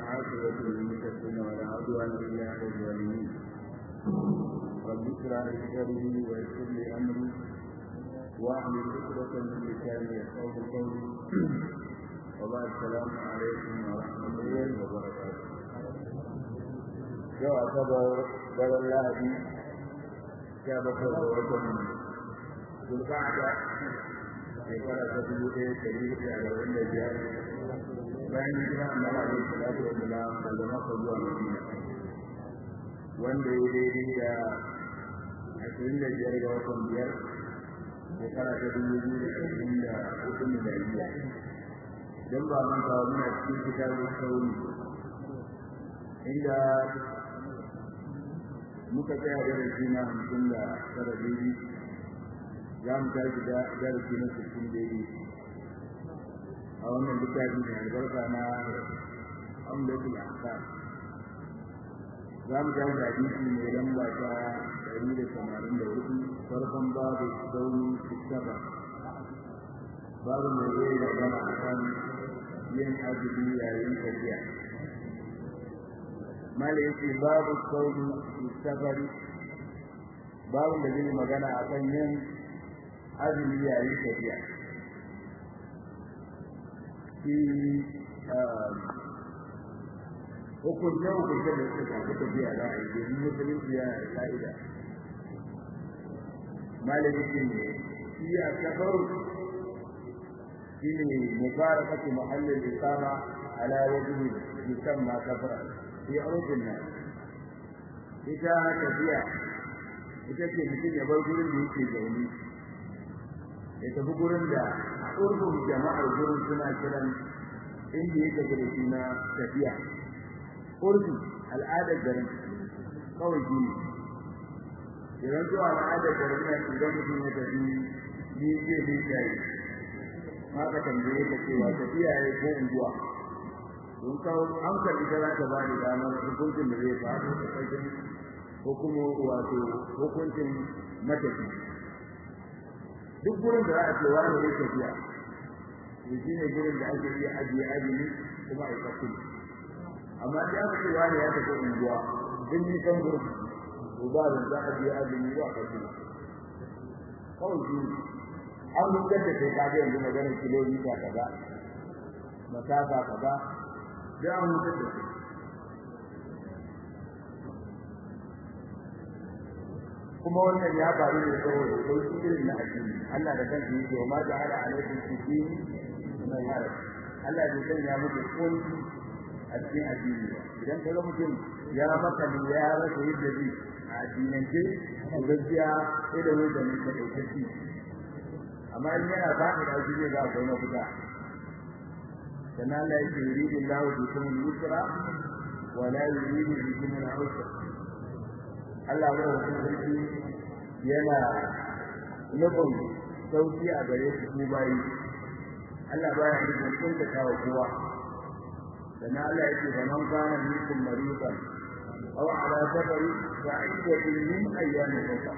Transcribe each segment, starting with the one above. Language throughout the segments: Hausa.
والعاقبة للمتقين ولا عدوان إلا على الظالمين رب اشرح لي صدري ويسر لي أمري واحلل عقدة من لساني يفقهوا قولي وبعد السلام عليكم ورحمة الله وبركاته yau asabar daren lahadi sha bakwai da watan zulqa'ada shekara ta dubu ɗaya da dubu ɗaya da arba'in da biyar bayan hijira annabi alaihi salatu wa salam daga makka zuwa madina wanda ya daidai da ashirin da biyar ga watan biyar shekara ta dubu biyu da ashirin da hudu miliyariya don ba manta muna cikin kitabun sauri inda muka tsaya darasi na hamsin da tara daidai za mu tashi da darasi na sittin daidai a wannan littafi mai albarka na amdatul ahkam za mu tashi da hadisi mai lamba ta ɗari da tamanin da hudu farkon babu sauni saba babu mai zai magana a kan yin azumi yayin tafiya mala yake babu sauri safari babu da zai magana a kan yin azumi yayin tafiya shi hukunce hukunce da suka shafi tafiya za a yi domin musulunci ya ka'ida mala yake ne shi a safaru shi ne mubarakatu muhallin isama ala wajhi yusamma safara fi arzikin nan ita tafiya ita ce mutum ya bar gurin da yake zaune ya tafi gurin da a urfin jama'ar gurin suna kiran inda yake da shi na tafiya urfi al'adar garin kawai shi ne idan zuwa al'adar garin na idan mutum ya tafi ni zai bi shayi haka tambaye ka cewa tafiya ya ko unguwa don kawo hankali da za ta ba da damar hukuncin da zai faru da ƙarfin hukumu wato hukuncin matafi duk gurin da za a ce wani ya tafiya to shi ne gurin da ake iya ajiye azumi kuma a yi amma da aka ce wani ya tafi unguwa duk nisan gurin to ba da za a ajiye azumi ba ƙarfi kawai shi an hukunta da kai kaga yanzu maganar kilomita kaza masafa kaza da an mutu da su kuma wannan ya faru ne saboda sauki irin na addini Allah da kansa yake wa ma ja'ala alaikum fi dini min haraj Allah bai sanya muku kunci a cikin addini idan kaga mutum ya maka ne ya rasa yadda zai a addinance to gaskiya sai da wanda ne ka dauke shi amma in yana ba da shi zai ga akwai mafita كما لا يريد الله بكم اليسر ولا يريد بكم العسر Allah ya rubuta sarki yana nufin sauki a gare su ku bayi Allah ba ya nufin kun ta kawo kowa dan Allah yake da man kana minkum maridan aw ala safari fa iddatun min ayyamin ukhra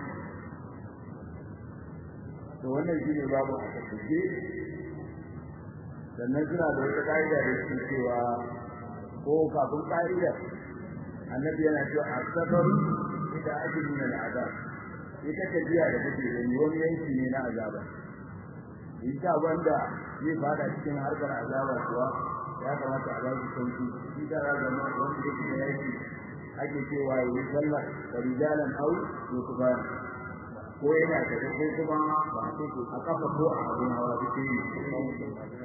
to wannan shine babu a tafiye sannan suna da wata ƙa'ida da su cewa ko kafin ƙa'idar annabi yana cewa asabaru ita ake nuna al'azab ita tafiya da take gani wani yanki ne na azaba ita wanda zai fada cikin harkar azaba kuwa ya kamata a ba su sauki shi da zama wanda yake da yaki ake cewa ya yi sallah da rijalan au yusuban ko yana da ko kuma ba a kafa ko a abin hawa duk ne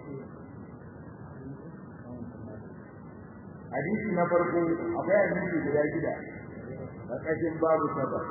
hadisi na farko akwai hadisi guda shida a ƙashin babu sabar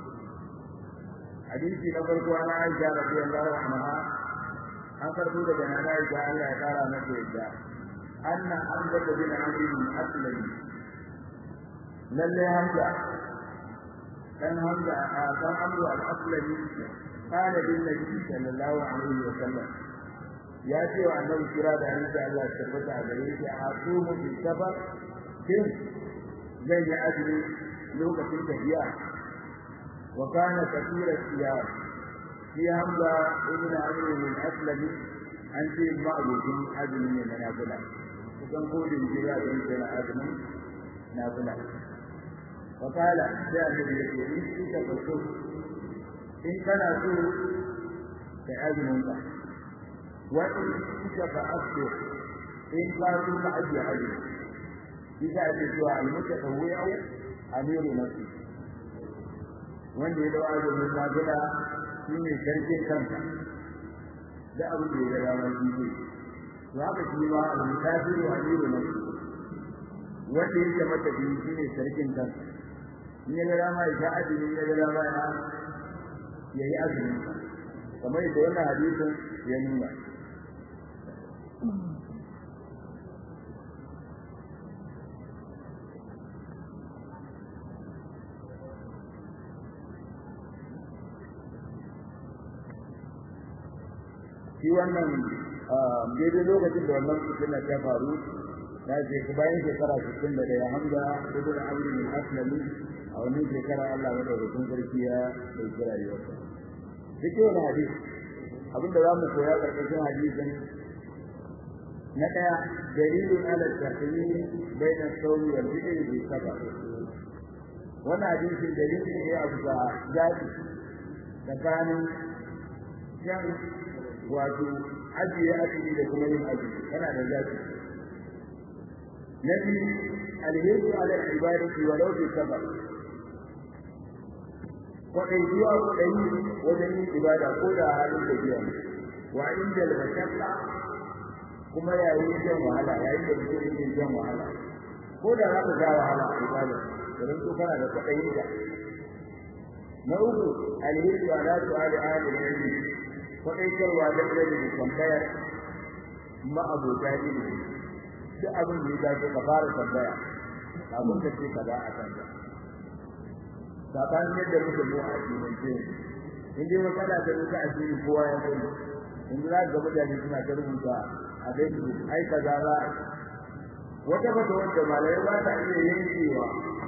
hadisi na farko ana aisha radiyallahu anha an karbo daga nana aisha Allah ya kara mata yadda anna hamza bin amr bin aslami lalle hamza dan hamza a dan amru al-aslami kana bin nabi sallallahu alaihi wa sallam ya ce wa annabi kira da annabi Allah ya tabbata a gare shi a sumu bi safar kin zai yi azumi lokacin tafiya wa kana kathira siyar shi hamza ibn amr bin aslam an ce ma'abucin azumi ne na nafila kusan kodin jira don yana azumin na kula wakala sai annabi ya ce in kika faso in kana so ka azumin ka wa in kika fa afdo in ka so ka ajiye azumi bisa ake cewa al-mutatawwi'u amiru nafsi wanda ya dawo azumin nafila shine sarkin kanka da abu da ya ga mai jiji to haka shi ma al-mutafiru amiru nafsi wanda yake mata biyu shine sarkin kanka in ya ga dama ya sha azumi ya ga dama ya yayi azumi kamar yadda wannan hadisin ya nuna shi wannan daidai lokacin da wannan fitina ta faru na ce bayan shekara 61 da Hamza ibn Amr bin Aslami a wannan shekara Allah madaukakin sarki ya dauki rayuwarsa duk wani hadisi abinda za mu koya karkashin hadisin na daya dalilun ala tahrim baina sawmi wal fi'l bi sabab wannan hadisin dalilin ne a bisa zaɓi tsakanin yan wato ajiye azumi da kuma yin azumi kana da zafi na biyu alheri ala ibadati walau bi sabab kwaɗai zuwa kwaɗai wajen yin ibada ko da halin da biya wa inda al-mashaqqa kuma yayin jan wahala yayin da mutum yake jan wahala ko da za ka ga wahala a ibada idan to kana da kwaɗayi da na uku alheri ala su'ali ahli ilmi kwaɗaitarwa da da tambayar ma'abota ilimi duk abin da ya dace ka fara tambaya abin da ce kaza a kan ka sabanin yadda muka zo a cikin ce in dai matsala ta zo ta asiri kowa ya sani in za ga mutane suna ta rubuta a Facebook ai kaza za a wata bata wanda malai ba ta iya yankewa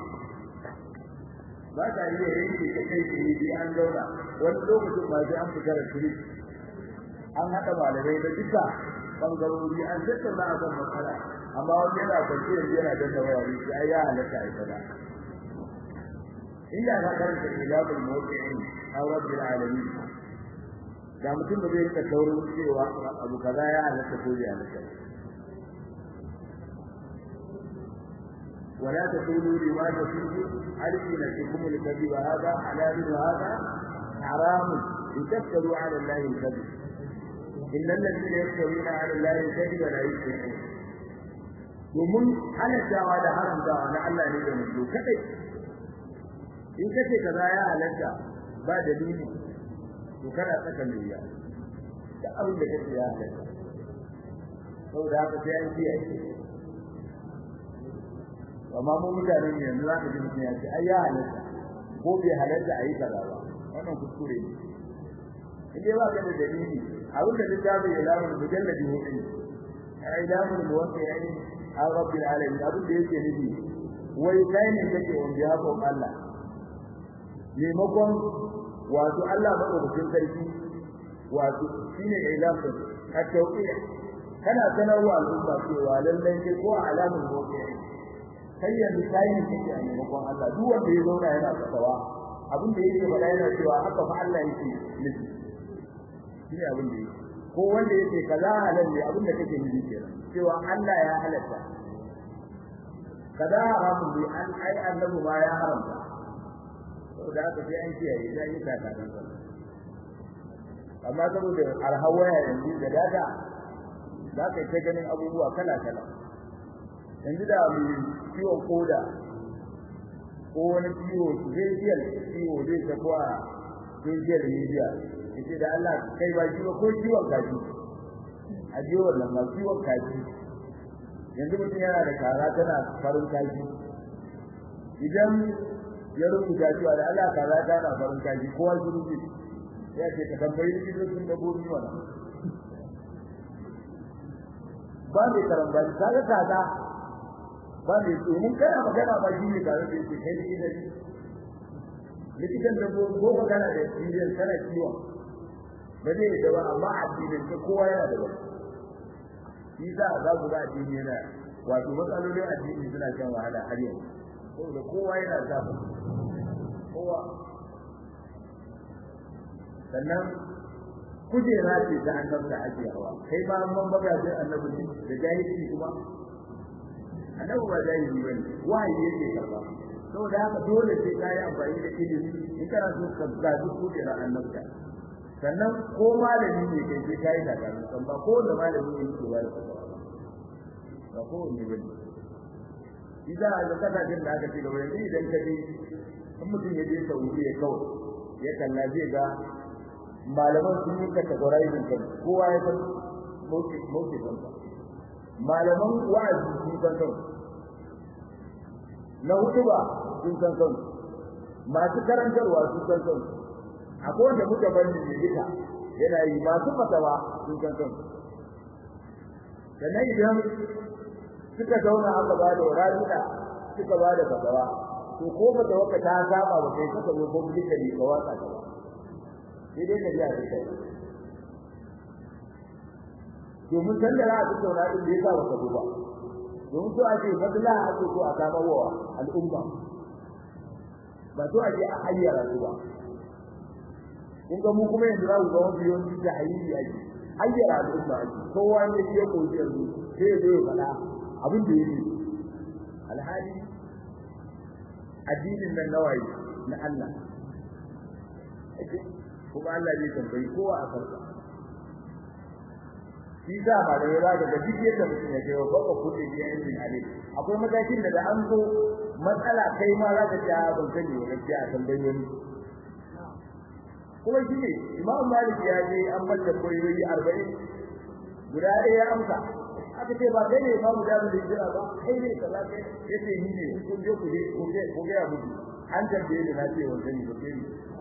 ba ta iya yanke ta kai shi an zauna wani lokacin ba sai an fita da shiri an haɗa malamai da duka bangarori an tattauna a kan matsala amma wani yana kwanci yanzu yana danna waya ne shi ai ya halatta a kada inda ka karanta ilabul muwaqqi'in aw rabbil alamin da mutum da zai rika taurin cewa abu kaza ya halatta ko ya halatta ولا تقولوا لما تصفوا ألسنتكم الكذب هذا حلال وهذا حرام لتفتروا على الله الكذب إن الذين يفترون على الله الكذب لا يفلحون domin halattawa da haramtawa na Allah ne da mutu kadai in kace kaza ya halatta ba dalili to kana saka niyya da abin da kace ya halatta saboda haka sai an kiyaye amma mu mutanen yanzu za ka ji mutum ya ce ai ya halatta ko bai halatta a yi kaza ba wannan kuskure ne in dai ba ka da dalili abin da littafin ya lamun mujalladi hudu ai lamun muwaqqi'in an rabbil alamin abin da yake nufi wai kai ne kake on behalf of Allah maimakon wato Allah madaukakin sarki wato shine ilamu a tauqiya kana sanarwa al'umma cewa lallai sai ko alamun muwaqqi'in kai yanzu kai ne kake a maimakon Allah duk wanda ya zauna yana fatawa abin da yake faɗa yana cewa haka fa Allah yake nufi shine abin da yake ko wanda yake kaza halal ne abin da kake nufi kenan cewa Allah ya halatta kaza haramun ne an ai annabi ma ya haramta saboda haka sai an kiyaye sai yi kaka nan amma saboda alhawaya yanzu da dada za ka ta ganin abubuwa kala kala yanzu da mu ciwon koda ko wani ciwo facial ciwo zai tafi a facial media yace da Allah kai ba ciwo ko ciwon kaji a je wannan ma ciwon kaji yanzu mutum yana da kara tana farin kaji idan ya rubuta cewa da Allah kaza tana farin kaji kowa shi rubuce ya ce ka tambayi likitocin dabbobi wannan ba mai karambani kaga kaza ba mai domin kana magana ba shi ne tare da yake kai likitan likitan dabbobi ko magana da experience kana ciwon ba zai yi ba amma addinin ka kowa yana da wani shi za a za ku ga addini yana wato matsalolin addini suna shan wahala har yau saboda kowa yana zafi kowa sannan kujera ce ta annabta ake hawa kai ba man baga sai annabi da jahilci kuma annabi ba jahili bane wahayi yake karba saboda haka dole sai kai amfani da ilimi in kana so ka gaji kujera annabta sannan ko malami ne kai sai kai da kan san ba ko da malami ne yake ba ba ko ne bane idan a ga kasashen da aka ce gaba yanzu idan ka je in mutum ya je Saudiya kawai ya kalla zai ga malaman sun yi categorizing kan kowa ya san mauke mauke kan malaman wa'azi sun san kan na hutuba sun san kan masu karantarwa sun san kan akwai wanda muka bani ne duka yana yi masu fatawa sun san kan sannan idan suka zauna aka ba da rabi'a suka ba da fatawa to ko fatawa ka ta saba ba kai suka zo publicly ka watsa ta ba sai dai ka ji a kai domin san da za a tattauna din da yasa baka zo ba domin so ake fadla ake so a kama wa al'umma ba so ake a hayyara su ba kun ga mu kuma yanzu za ku ga wani yawanci da hayyari ake hayyara al'umma ake kowa ne shi ya koyi yanzu sai ya zo ya faɗa abin da yake alhali addinin nan nawayi na Allah kuma Allah zai tambayi kowa a farka shi da ba da yawa daga duk yadda mutum ya kai ba ko kudi ya yi hali akwai matakin da an zo matsala kai ma za ka ta ban sani wa gaskiya a tambayi wani kuma shi ne Imam Malik ya je an mallaka koyoyi 40 guda ɗaya ya amsa aka ce ba kai ne Imam Jabir da jira ba kai ne kaza kai yace ni ne kun je ku je ku je ku ga mutu an tambaye da na ce wa sani ba kai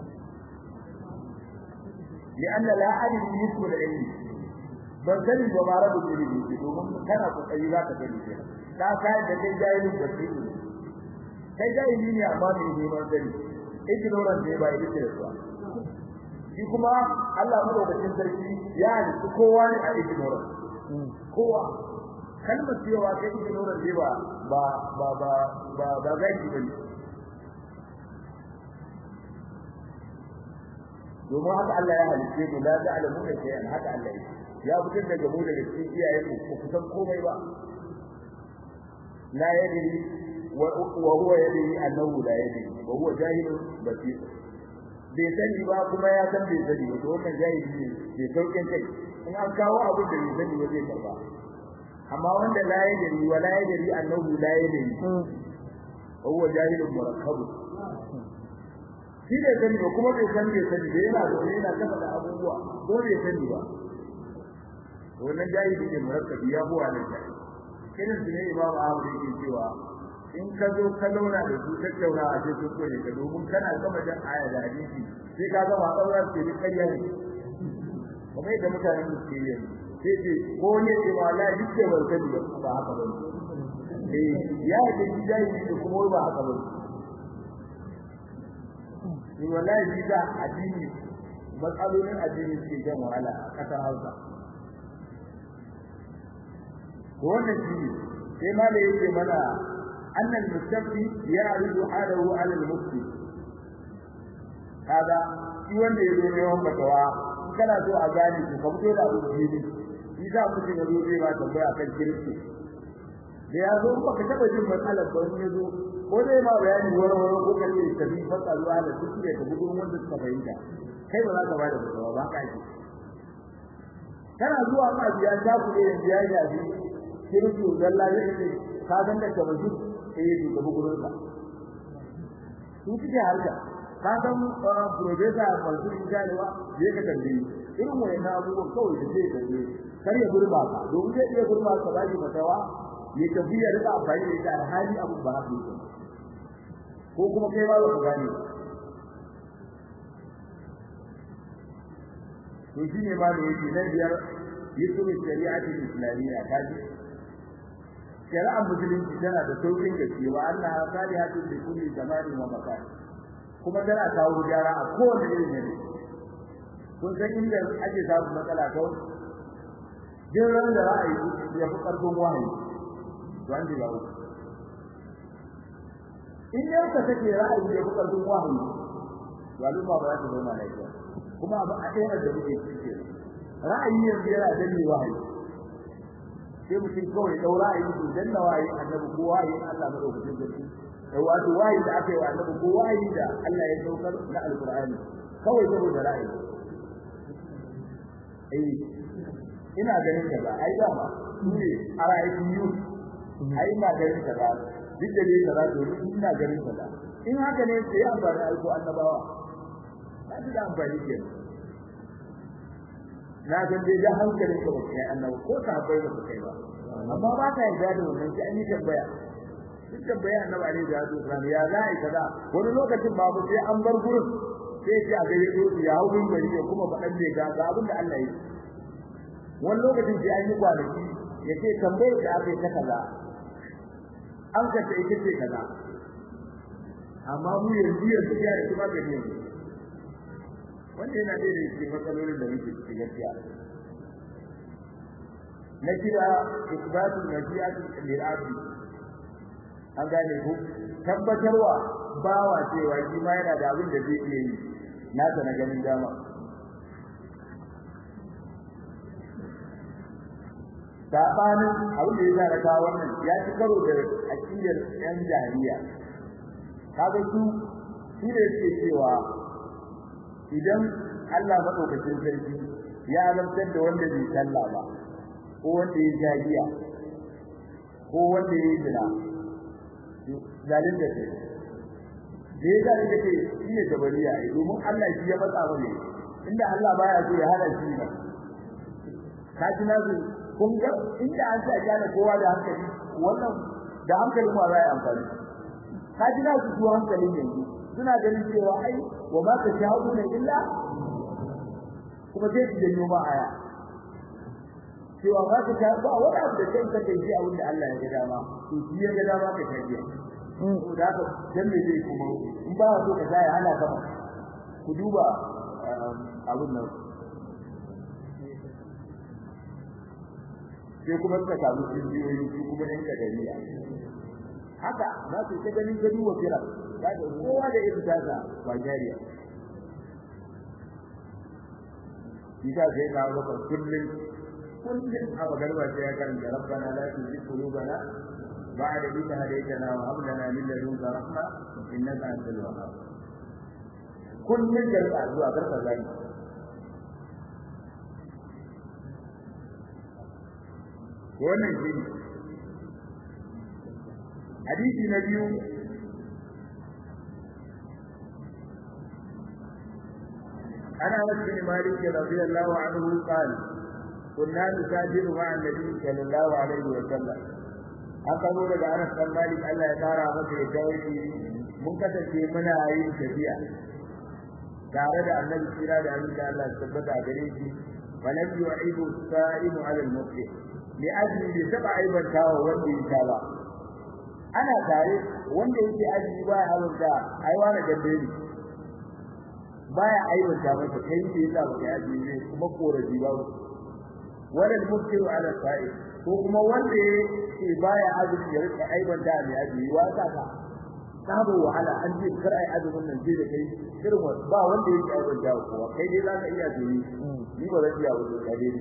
لأن لا أدري مثل العلم ban sani ba ma rabu da ne domin kana kokari za ka sani kenan ka kai da kai jahili da shi kai jahili ne amma ne ne ban sani ignorant ne ba ita ce ba shi kuma Allah madaukakin sarki ya halitta kowa ne a ignorant kowa kalmar cewa kai ignorant ne ba ba ba ba ba ba zaki bane domin haka Allah ya halice mu la ta'lamu da shay'an haka Allah ya fitar daga mu daga cikin iyayen mu ko kusan komai ba la yadri wa huwa yadri annahu la yadri wa huwa jahilun basir bai sani ba kuma ya san bai sani ba to wannan jahili ne bai saukin kai in an kawo abin da bai sani ba zai karba amma wanda la yadri wa la yadri annahu la yadri wa huwa jahilun murakkab shi ne sani ba kuma bai san bai sani ba yana zaune yana kafa da abubuwa ko bai sani ba wannan jahili ne murakkabi ya buwa ne ta kiran su ne imamu ahmad yake cewa in ka zo ka zauna da su tattauna a cikin kore ka domin kana gama jan aya da hadisi sai ka gama daura ce duk kariya ne kuma yadda mutanen da suke yi sai ce ko ne ce ma la duk da barkani ba haka ba eh ya ce jahili ne kuma ba haka ba ni wallahi shi da addini matsalolin addini suke jan wahala a kasar Hausa to wannan shi ne sai ma da yake mana annal mustafi ya'ridu halahu 'ala al-mufti kaga shi wanda ya zo neman fatawa kana so a gane shi ka fito da abu fili shi za mu shiga zo zai ba tambaya kan kirki da ya zo ba ka taba jin matsalar ba wani ya zo ko dai ma bayani wani wani ko kace ka bi fasa zuwa da duk da ka gudu wanda suka fahimta kai ba za ka ba da fatawa ba ka ji kana zuwa ka biya ta ku da biya ya ji kirki zalla ya ce ka san da kamar duk sai ya duka gurin ka su kike harka ka san professor Mansur Jalewa je ka tambaye irin wayannan abubuwan kawai da zai tambaye kar ya gurba ka domin zai iya gurba ka ba shi fatawa ya tafi ya rika amfani da ita alhali abu ba haka yake ko kuma kai ba ka gane to shine ma da yake na biyar yusuf shari'ati islamiyya kaji shari'ar musulunci tana da saukin gaske wa Allah salihatu li kulli zamani wa makan kuma tana kawo gyara a kowane irin yanayi kun san inda ake samun matsala kawai jin ran da ra'ayi ya fi ƙarfin wahayi wanda ba uku in yau ka take ra'ayi da kuka dun wahayi to al'umma ba za ta zauna lafiya kuma abu a ɗaya da muke cike ra'ayi yanzu yana danne wahayi sai mutum kawai ɗau ra'ayi to danna wahayi annabi ko wahayi Allah madaukakin sarki da wato wahayi da aka yi wa annabi ko wahayi da Allah ya saukar na alqur'ani kawai saboda ra'ayi eh ina ganin kaza ai dama ne a ra'ayin yu ai ina ganin kaza duk da dai kaza to ina ganin kaza in haka ne sai amfani aiko annabawa ba da amfani ke na ga dai da hankalin ka ba kai annabawa ko ta bai ba kai ba amma ba ta yarda da wannan sai an yi tambaya duk tambaya annabi alaihi salatu wasallam ya za a kaza wani lokacin babu sai an bar gurin sai ce a gare su ya hau bin gari kuma faɗan ne ga ga abin da Allah ya yi wani lokacin sai an yi kwanaki ya ce tambayar da aka yi ta kaza an ka ce ita ce kaza amma mu yanzu yanzu ya yi ba gari yanzu wanda yana da cikin matsalolin da muke cikin gaskiya na kira isbatu najiyatu lil abdi an gane ku tabbatarwa bawa cewa shi ma yana da abin da zai iya yi nasa na ganin dama sabanin abin da ya sa kawo wannan ya ci karo da aqidar yan jahiliya kaga su su ne suke cewa idan Allah madaukakin sarki ya alamtar da wanda bai sallah ba ko wanda ya jagiya ko wanda ya yi zina zalin da kai da ya zalin da kai shi ne jabariya ai domin Allah shi ya matsa mana inda Allah baya so ya hana shi ba ka ji na kun ga inda an sa gane kowa da hankali wannan da hankali ma za a yi amfani ka ji na su su hankali ne suna ganin cewa ai wa ma ka sha'u ne illa kuma sai su janyo ma aya cewa ba ka ta ba wani abu da kai kake ji a wanda Allah ya ga dama to shi ya ga dama ka tafiya to da ka dan me zai kuma in ba so ka sai ana kama ku duba abun nan sai kuma suka samu cibiyoyi su kuma ɗan kadariya haka za su ta ganin gani wa kira za ka kowa da irin tasa ba jariya Isa sai na lokacin kullum kullum a magarba sai ya karanta rabbana la tuzigh qulubana ba'da idh hadaytana wa hab lana min ladunka rahma innaka antal wahhab kullum da zuwa garba zai wannan shi hadisi na biyu ana wasu bin malik radiyallahu anhu qala كنا نسافر مع النبي صلى الله عليه وسلم haka zo daga Anas bin Malik Allah ya tara masa da tawaki mun kasance muna yin tafiya tare da Annabi kira da Annabi Allah ya tabbata gare shi walam yu'idu sa'imu 'ala al-mufti li ajli bi sab'a aibatawa wanda ya saba ana tare wanda yake aji baya halarta ai wani gabe ne baya aibata masa kai da yasa baka aji ne kuma korafi ba wala al-muftiru ala sa'i ko kuma wanda yake baya azumi ya rika aiban da mai azumi wa ta ka sabo wahala an ce kar ai azumin nan sai da kai irin ba wanda yake aiban da kowa kai dai zaka iya azumi ni ba zan iya wuce ka dai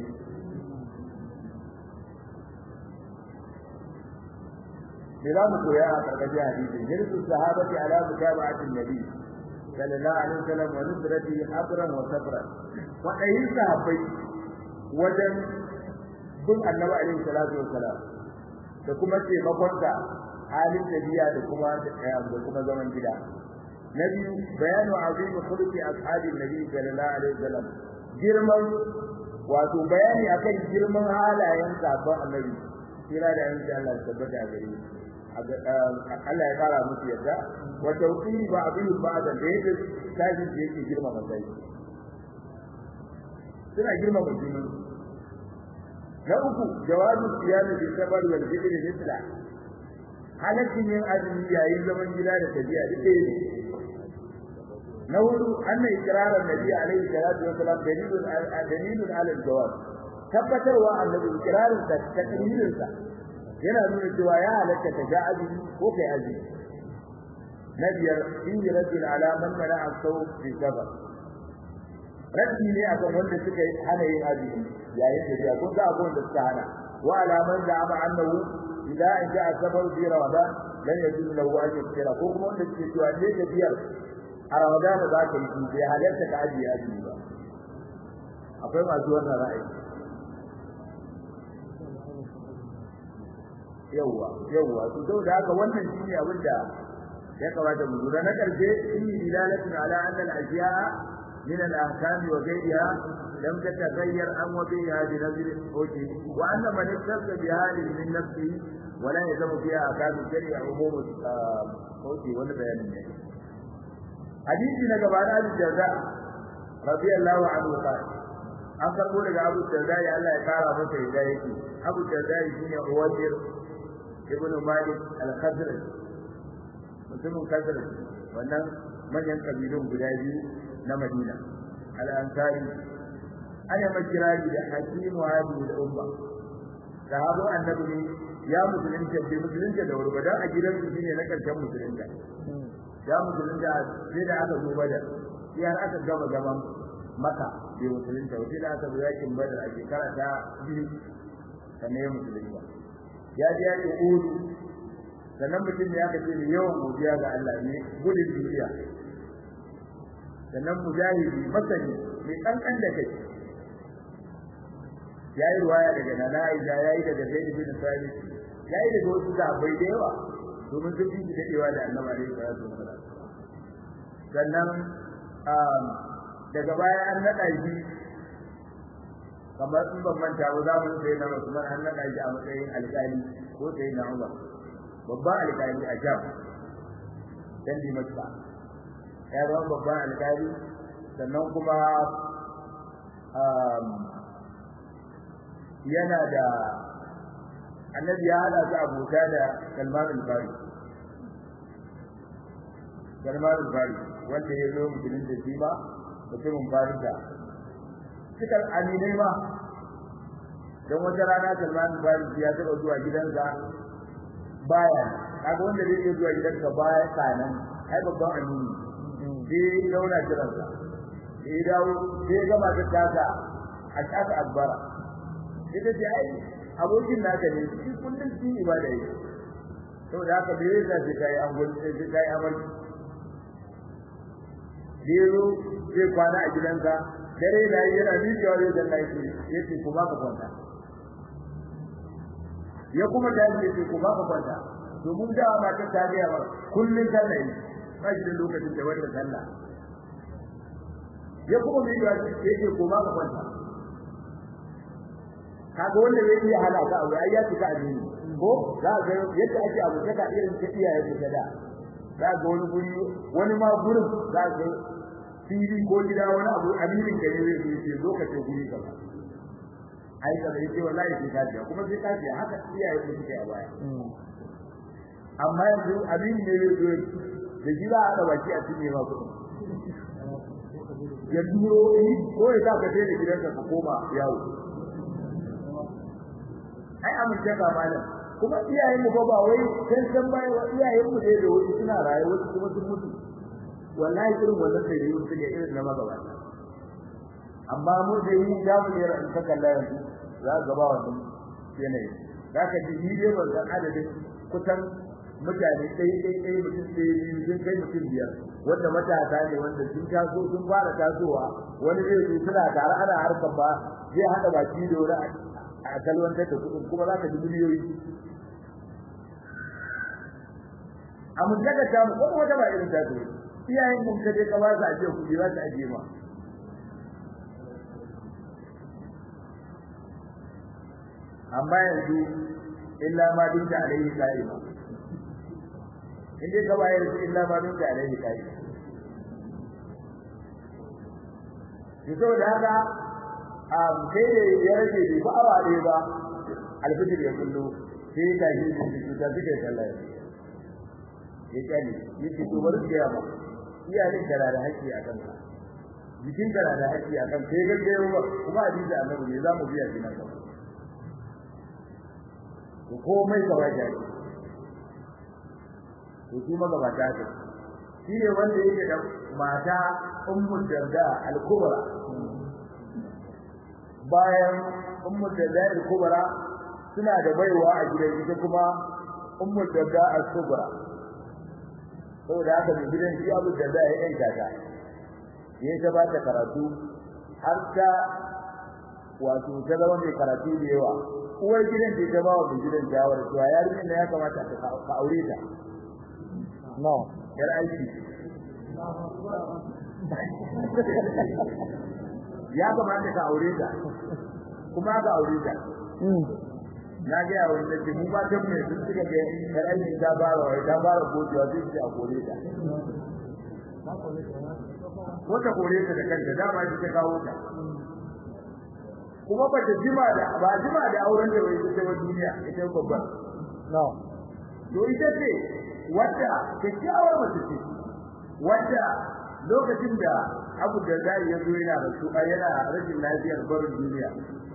me za mu koya a karkashin hadisi jirsu sahabati ala mutaba'atin nabi sallallahu alaihi wasallam wa nusrati abran wa sabran wa ayyin sahabbai wajen bin annabi alaihi salatu wassalam da kuma taimakonsa halin tabiya da kuma da kuma zaman gida na biyu bayanu azimi khuluqi ashabi nabi sallallahu alaihi wasallam girman wato bayani akan girman halayen sabon annabi kira da yanzu Allah ya tabbata a gare Allah ya fara musu yadda wa tawqiri ba abin ba da yake tashi yake girma sai suna girma mutum na uku jawabu siyami bi sabar wal bidri misla halakin yin azumi yayin zaman gida da tabi'a duk ɗaya ne na hudu anna ikrarar nabi alaihi salatu wasalam dalilun dalilun ala jawab tabbatarwa annabi ikrarin sa takririn sa yana nuna cewa ya halatta ka ga azumi ko kai azumi na biyar in raddul ala man mana asau fi safar raddi ne akan wanda suka hana yin azumi yayin da ya kun ga abun da suka hana wa alaman da ama annahu idza ja'a safar fi ramadan lan yajuz lahu an yuftira ko kuma wanda suke cewa ne da biyar a ramadan za ka yi bai halarta ka ajiye azumi ba akwai masu wannan ra'ayi yawwa yawwa to saboda haka wannan shine abin da ya kamata mu lura na karshe shi dilalatun ala anna al-ashiya'a min al-ahkam wa ghayriha lam tataghayyar an wa biha bi nazr al-hukm wa anna man istabta bi halin min nafsihi wa la yazamu fiha ahkam shari'a umum hukm wani bayanin ne hadisi na gaba da al-jaza radiyallahu anhu qala an karbo daga Abu Darda ya Allah ya kara masa yadda yake Abu Darda shine Uwajir ibn Malik al-Khazraj mutumin Khazraj wannan manyan kabilun guda biyu na Madina al-Ansari ana makirari da Hakim wa Abu al-Umma sahabu annabi ne ya musulunta bai musulunta da wurbadan a gidan su shine na karshen musulunta ya musulunta sai da aka zo badar sai har aka gama gaban maka bai musulunta sai da aka zo yakin badar a shekara ta biyu sannan ya musulunta ya ji yakin uhudu sannan mutum ya kace da yawan godiya ga Allah ne gudun duniya sannan mujahidi masani mai kankan da kai yayi ruwaya daga nana Aisha yayi daga Zaid bin Sabit yayi daga wasu sahabbai da yawa domin sun fi dadewa da Annabi alaihi salatu wasallam sannan daga baya an nada shi kamar in ban manta ba za mu sai na Usman an nada shi a matsayin alƙali ko sai na Umar babban alƙali a Jam dan Dimashq ya zama babban alƙali sannan kuma yana da annabi ya hada su abota da Salman al-Fari Salman al-Fari wanda ya zo mutumin da shi ba mutumin Farisa suka aminai ma don wata rana Salman al-Fari ya taɓa zuwa gidansa baya kaga wanda zai iya zuwa gidansa baya kanan ai babban amini sai launa jiransa sai dawo sai gama ta tasa a tasa akbara ita ce ai abokin naka ne shi kullum shi ibada yake saboda haka bai yasa sai kai an gudu sai kai amal Dero zai kwana a gidansa dare da yana miƙewa zai zanna yake yace ku ba ka kwanta ya kuma da yace ku ba ka kwanta domin da ma ta tabiya ba kullun sallah ne ba shi da lokacin da wanda sallah ya kuma miƙewa yace ku ba ka kwanta kaga wanda ya iya halaka abu ai ya tuka addini ko za ga yadda ake abu daga irin ta iyaye su da za ga wani guri wani ma gurin za ga fili ko gida wani abu aminin gare zai yi ce lokacin guri kaza ai kaza yace wallahi sai kafiya kuma sai kafiya haka iyaye su suke a baya amma yanzu abin ne zai zo da gida a da baki a cikin ma kudin ya duro ko ya sa ka sai da gidanka ka koma yawo ai amince ka malam kuma iyayen mu ba wai san san bai wa iyayen mu da wasu suna raye wasu kuma sun mutu wallahi irin wannan sai yau suke irin na magaba amma mu da yi da mu ne ran saka yanzu za ga ba wannan yanayi zaka ji ni dai ban san adadin kusan mutane sai sai sai mutum sai biyu sun kai mutum biyar wanda matasa ne wanda sun taso sun fara tasowa wani zai zo suna tare ana harkar ba zai hada baki da wani a kalwantar da kuɗin kuma za ka ji miliyoyi a mun daga ta mu kuma wata ba irin ta ce iyayen mun ka je ka ba su ajiye kuɗi za su ajiye ma amma yanzu illa ma dinka alaihi qa'ima in dai ka bayar illa ma dinka alaihi qa'ima to da haka um sai da ya rage bai ba awa ɗaya ba alfijir ya kullu sai ta yi su ta suke sallah ya kyale yake to bari ga ba iyalin da da haƙƙi a kanka jikin da da haƙƙi a kanka sai ga ba kuma hadisi annabi ne za mu biya shi nan gaba to komai gaba da to shi magabata ce shi ne wanda yake da mata ummu darda al-kubra bayan ummu darda al-kubra suna da baiwa a gidan ita kuma ummu darda al-kubra saboda haka da gidan shi abu darda ya yanka ta ya ta ba ta karatu har ta wato ta zama mai karatu da yawa uwar gidan ce ta ba wa gidan jawar cewa yarinyar da ya kamata ka aure ta no yar aiki ya kamata ka aure ta kuma ka aure ta na ga ya wanda ke mu ba ta mai sun suka ga yar aiki ta bara wai ta bara gojewa zai ce a kore ta ko ta kore ta da kanta dama ita ta kawo ta kuma ba ta jima da ba jima da auren da wai ita ba duniya ita babban no to ita ce wadda kyakkyawar mace ce wadda lokacin da Abu Darda ya zo yana rasu a yana rashin lafiyar barin duniya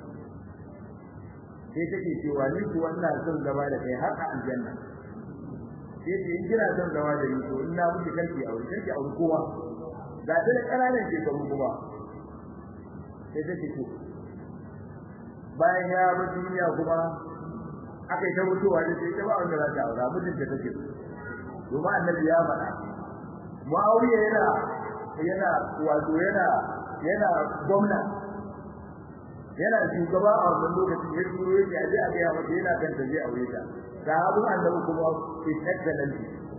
sai take cewa ni ku wannan son zama da kai har a aljanna sai ce in kira son zama da ni to in na mutu karki aure karki aure kowa ga ta da kananan shekaru kuma sai take ce bayan ya bar duniya kuma aka yi ta mutuwa da sai ta ba wanda za ta aura mutum da take domin annabi ya faɗa Muawiya yana yana wato yana yana gwamna yana shugaba a wannan lokacin ya turo yake a je a ga masa yana kan ta je aure ta sahabu annabi kuma ke excellent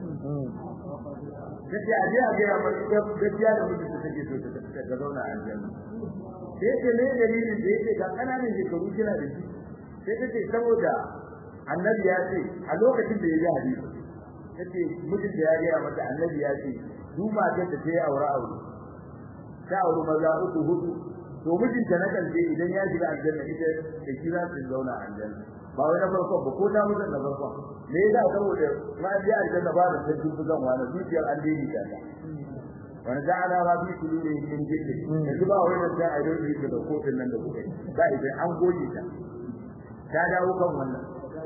kace a je a ga masa gaskiya da mutum da take so ta ta zauna a aljanna sai ce ne dalilin da yake ga kananan shekaru kina da shi sai ta ce saboda annabi ya ce a lokacin da ya ji hadisi tace mutum da ya ga mata annabi ya ce duk matar da ta yi aure aure ta aure maza uku hudu to mijinta na karshe idan ya shiga aljanna ita da shi za su zauna a aljanna ba wai na farko ba ko ta mutan na farko me yasa saboda ma ji aljanna ba da sarkin bugan wani zuciyar an dini ta wani da ana ba bi kulu ne min jiddi yanzu ba wai da ai don yi da kotun nan da kuka yi ba idan an goge ta ta dawo kan wannan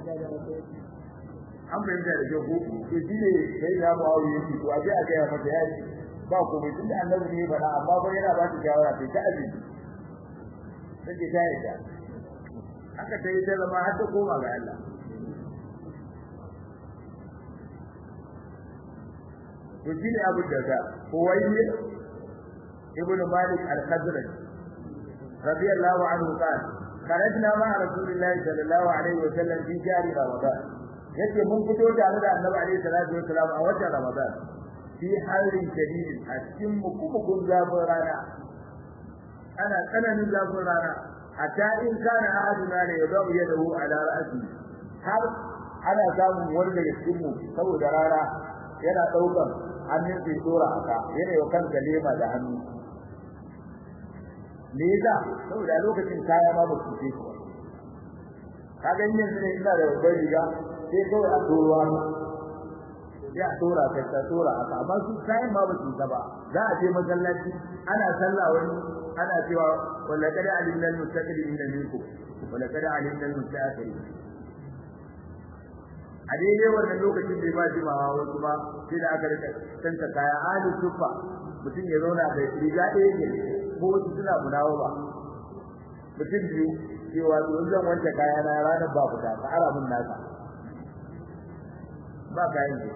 an bayyana da jago to shi ne sai da mu aure shi to aje a ga ya mata yayi ba ko mai tunda annabi ne fara amma ba yana ba ta shawara sai ta aji sai ta yi da aka tayi ta zama har ta koma ga Allah to shi ne abu da ga huwayyi ibn malik al-khazraj radiyallahu anhu qala خرجنا مع رسول الله صلى الله عليه وسلم في شهر رمضان yace mun fito tare da Annabi alaihi salatu wasalam a watan Ramadan fi halin shadid a cikin mukukun zafin rana ana tsananin zafin rana hatta in kana ahaduna la yadau yadahu ala ra'si har ana samun wani daga cikin mu saboda rana yana daukar hannun sai dora aka yana yau kanka lema da hannu me yasa saboda lokacin kaya ma ba su ce shi kaga yanzu ne ina da babbar riga sai kawai a tsoruwa ya tora kai ta tora haka amma su kayan ma ba su ta ba za a je masallaci ana sallah wani ana cewa wala kada alimna almustaqdimin minkum wala kada alimna almustaakhirin a daidai wannan lokacin bai ba jimawa wasu ba sai da aka rika tanta kaya ahli sufa mutum ya zauna bai riga ɗaya ne ko wasu suna munawa ba mutum biyu cewa to zan wanke kaya na ranar ba fita ka ara mun naka ba kayan ne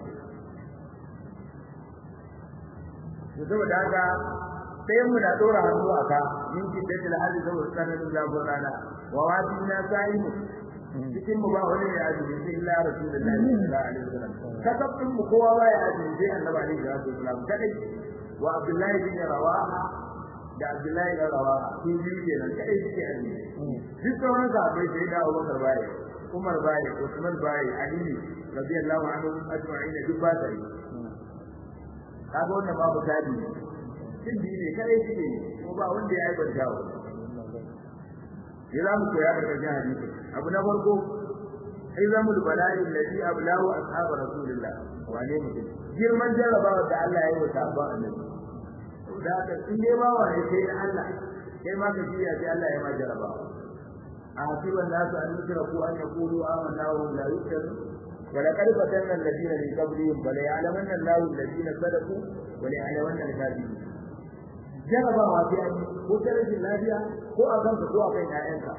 to saboda haka sai mu da dora hannu a ka min ki da til hali saboda tsananin zafin rana wa wadi na sa'imu cikin mu ba wani ya azumi sai illa rasulullahi sallallahu alaihi wasallam kasabin mu kowa ba ya azumi sai annabi alaihi wasallam kadai wa abdullahi bin rawaha da abdullahi bin rawaha su biyu kenan kadai suke azumi duk sauran sahabbai sai da Abubakar bai Umar bai Usman bai Ali radiyallahu anhu ajma'in duk ba sai kaga wannan babu tabi shin bi ne kare shi ko ba wanda ya aibanta wa ya mu koya daga cikin hadisi abu na farko izamul bala'i alladhi ablahu ashab rasulillah wane mutum girman jarrabawa da Allah ya yi wa sahabban annabi da ka in dai ba wani sai na Allah kai ma ka jiya sai Allah ya ma jarrabawa أحسب الناس أن يتركوا أن يقولوا آمنا وهم لا يفتنون ولقد فتنا الذين من قبلهم فليعلمن الله الذين صدقوا وليعلمن الكاذبين jarabawa sai an ko ta rashin lafiya ko a kanka ko a kan ƴaƴanka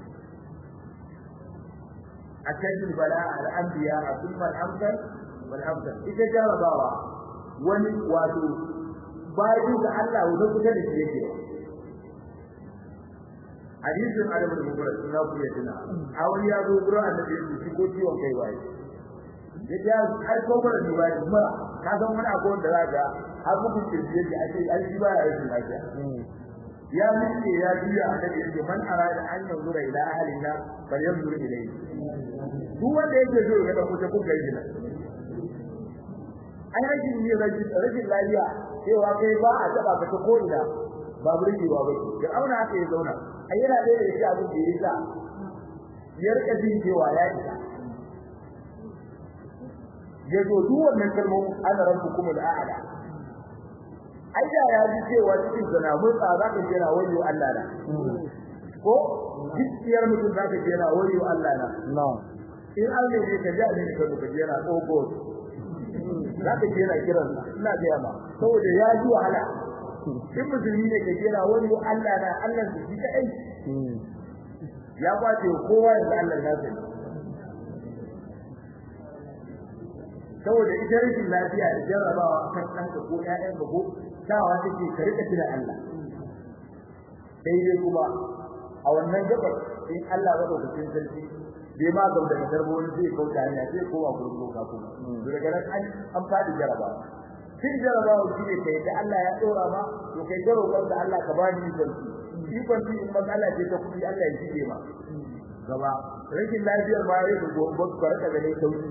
a cikin bala al-anbiya thumma al-amsal wal amsal ita jarabawa wani wato bayan da Allah wanda kuka da shi yake hadisin Adam da Mubarak na ku ya tuna a wani ya zo gurin annabi ya ci ko ciwon kai waye ya ja har ko bara ni bai kuma ka san wani abu da za ga har mutum kirji yake ake ai shi baya yin lafiya ya miƙe ya biya annabi ya ce man arada an yanzura ila ahlin nar bal yanzur ilayhi duk wanda yake so ya ga kuta kuka yi nan ai rashin yin rashin rashin lafiya cewa kai ba a taba ka ta ko ina ba burgewa ba ya auna haka ya zauna ai yana da yake abin da ya sa ya rika jin cewa ya isa ya zo duk wannan kalmomin ana rabbukum al-a'la ai da ya ji cewa cikin sana mun tsara ka jira wayo Allah na ko gaskiyar mutum zaka jira wayo Allah na na'am in an ne ka ji ne ka ka jira ogo zaka jira kiran ina ga ma saboda ya ji wahala in musulmi ne ka jira wayo Allah na Allah shi kai ya kwace kowa da Allah na sai saboda ita rashin lafiya da jarrabawa kan ɗanka ko ƴaƴanka ko sawa take ka rika tuna Allah daidai kuma a wannan gabar in Allah ba daukakin sarki bai ma ga da garbo wani zai kauta hanya sai kowa gurin doka kuma daga nan an an fadi jarrabawa kin jarrabawa shi ne kai da Allah ya dora ma to kai ga roƙon da Allah ka bani sarki ikon in matsala ce ta kuɗi Allah ya shige ma gaba rashin lafiyar ma ya gobe ka rika ganin sauki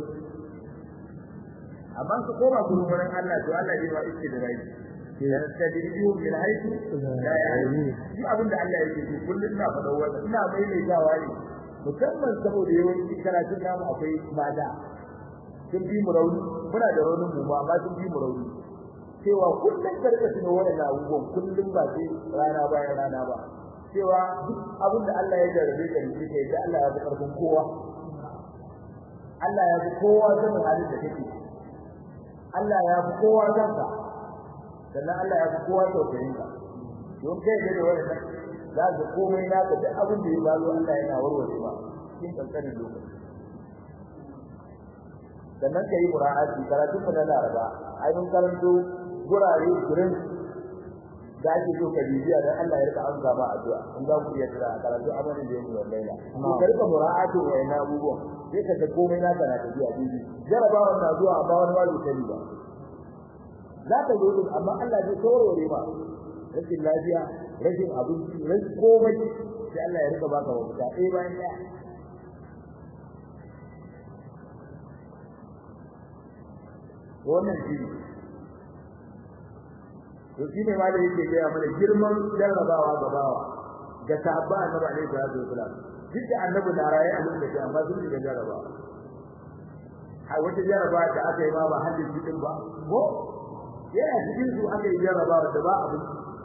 amma su koma gurin wurin Allah to Allah zai ba iske da rai yastadrijuhum min haythu la ya'lamun shi abin da Allah yake so kullun ina faɗa wannan ina mai mai gawa ne musamman saboda yawanci karatun namu akwai mada sun bi mu rauni muna da raunin mu amma sun bi mu rauni cewa kullun karka tuno wannan abubuwan kullun ba sai rana bayan rana ba cewa duk abin da Allah ya jarabe ka ne kai da Allah ya fi karfin kowa Allah ya fi kowa sanin halin da kake Allah ya fi kowa kanka sannan Allah ya fi kowa tausayin ka don kai da da wannan za ka komai naka duk abin da ya balo Allah yana warware ba cikin kankanin lokaci sannan kai mura'ati karatu mu na Laraba ai mun karanto gurare gurin da ake so ka bibiya dan Allah ya rika amsa ma addu'a in za ku iya tira karatu amanin da yake wallahi to ka rika mura'ati wa ina abubuwan sai ka ga komai naka na tafiya bibi jarabawa na zuwa amma wani ba zai ba za ka zo din amma Allah zai taurore ma rashin lafiya rashin abinci rashin komai sai Allah ya rika baka wata ɗaya bayan ɗaya wannan shi ne to shi ne malai yake gaya mana girman jarrabawa ga bawa ga sahabba annabi alaihi salatu wasalam duk da annabi na raye a lokacin amma sun shiga jarrabawa har wata jarrabawa da aka yi ma ba hadin cikin ba ko yana cikin su aka yi jarrabawa da ba abin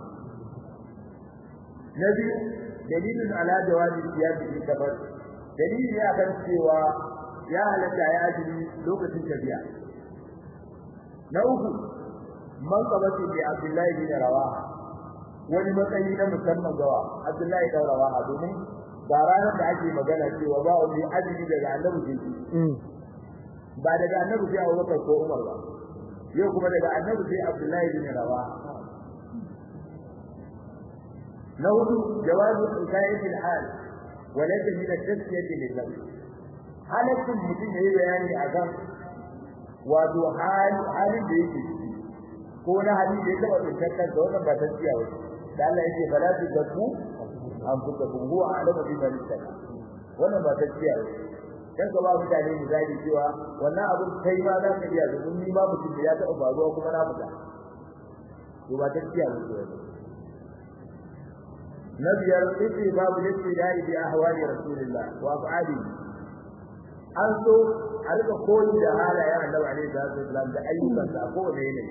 na biyu dalilin ala jawabi siyasi fi safar dalili ya kan cewa ya halatta ya ajiri lokacin tafiya na uku man qabati bi abdullahi bin rawaha wani matsayi na musamman gawa abdullahi bin rawaha domin ba ranar da ake magana cewa ba wani ajiri daga annabi sai ba daga annabi sai Abubakar ko Umar ba yau kuma daga annabi sai Abdullahi bin Rawaha na hudu jawazu hikayat al-hal wa laysa min at-tasfiyah lil-lab halakin mutum yayi bayani akan wato halin da yake ko na hali da ya taba tsantar da wannan ba tasfiya ba da Allah yake fala tu zakku an fuka huwa a'lamu bi man wannan ba tasfiya ba dan ka ba mutane misali cewa wannan abin kai ma za ka iya domin ni ma mutum da ya taɓa faruwa kuma na fita to ba tafiya ba ce na biyar sai babu yace da ibi ahwali rasulullah wa afali an so a rika koyi da halayen annabi alaihi salatu wasallam da ayyukan sa ko da yanayi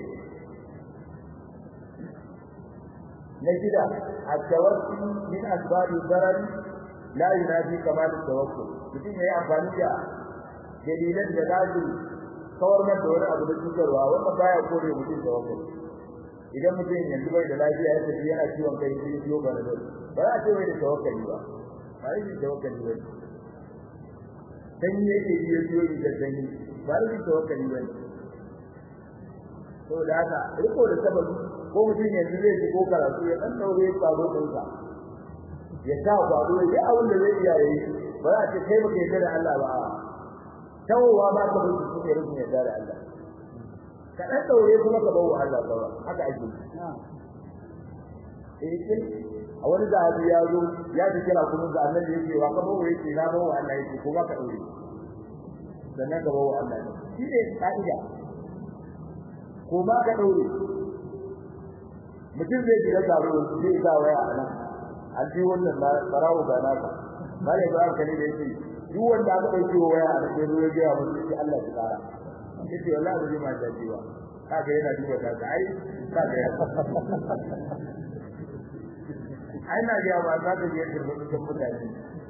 na shida at-tawassul min asbabi darar la yunafi kamal tawakkul mutum yayi amfani da dalilan da za su kawar masa wani abu da cutarwa wanda baya kore mutum tawakkul idan mutum yanzu bai da lafiya ya tafi yana ciwon kai sai ciwo ba da ba za a ce bai da tawakkali ba ba yi tawakkali ba sanyi yake biyo ciwo da sanyi ba yi tawakkali ba to da haka riko da sababi ko mutum yanzu zai ci ko karatu ya dan daure kwado ɗinsa ya sa kwado ya abin da zai iya yi ba za a ce kai baka yarda da Allah ba tawowa ba ka mutu shi ne rufin yarda da Allah ka dan daure kuma ka bawo Allah ba haka ake eh kin a wani zahabi ya zo ya ji kira kuma ga annabi yake wa ka bawo yake na bawo Allah yake kuma ka daure sannan ka bawo Allah shi ne ka'ida ko ba ka daure mutum zai shiga taro zai sa waya a nan an ji wannan barawo ga naka malai ba ka ne da yake duk wanda aka dauke waya a cikin ruwa ga mutum sai Allah ya tsara yace wallahi ba zai ma dace ba kaga yana duba ta ai kaga ya ai na ga ba za ta je da cikin mutane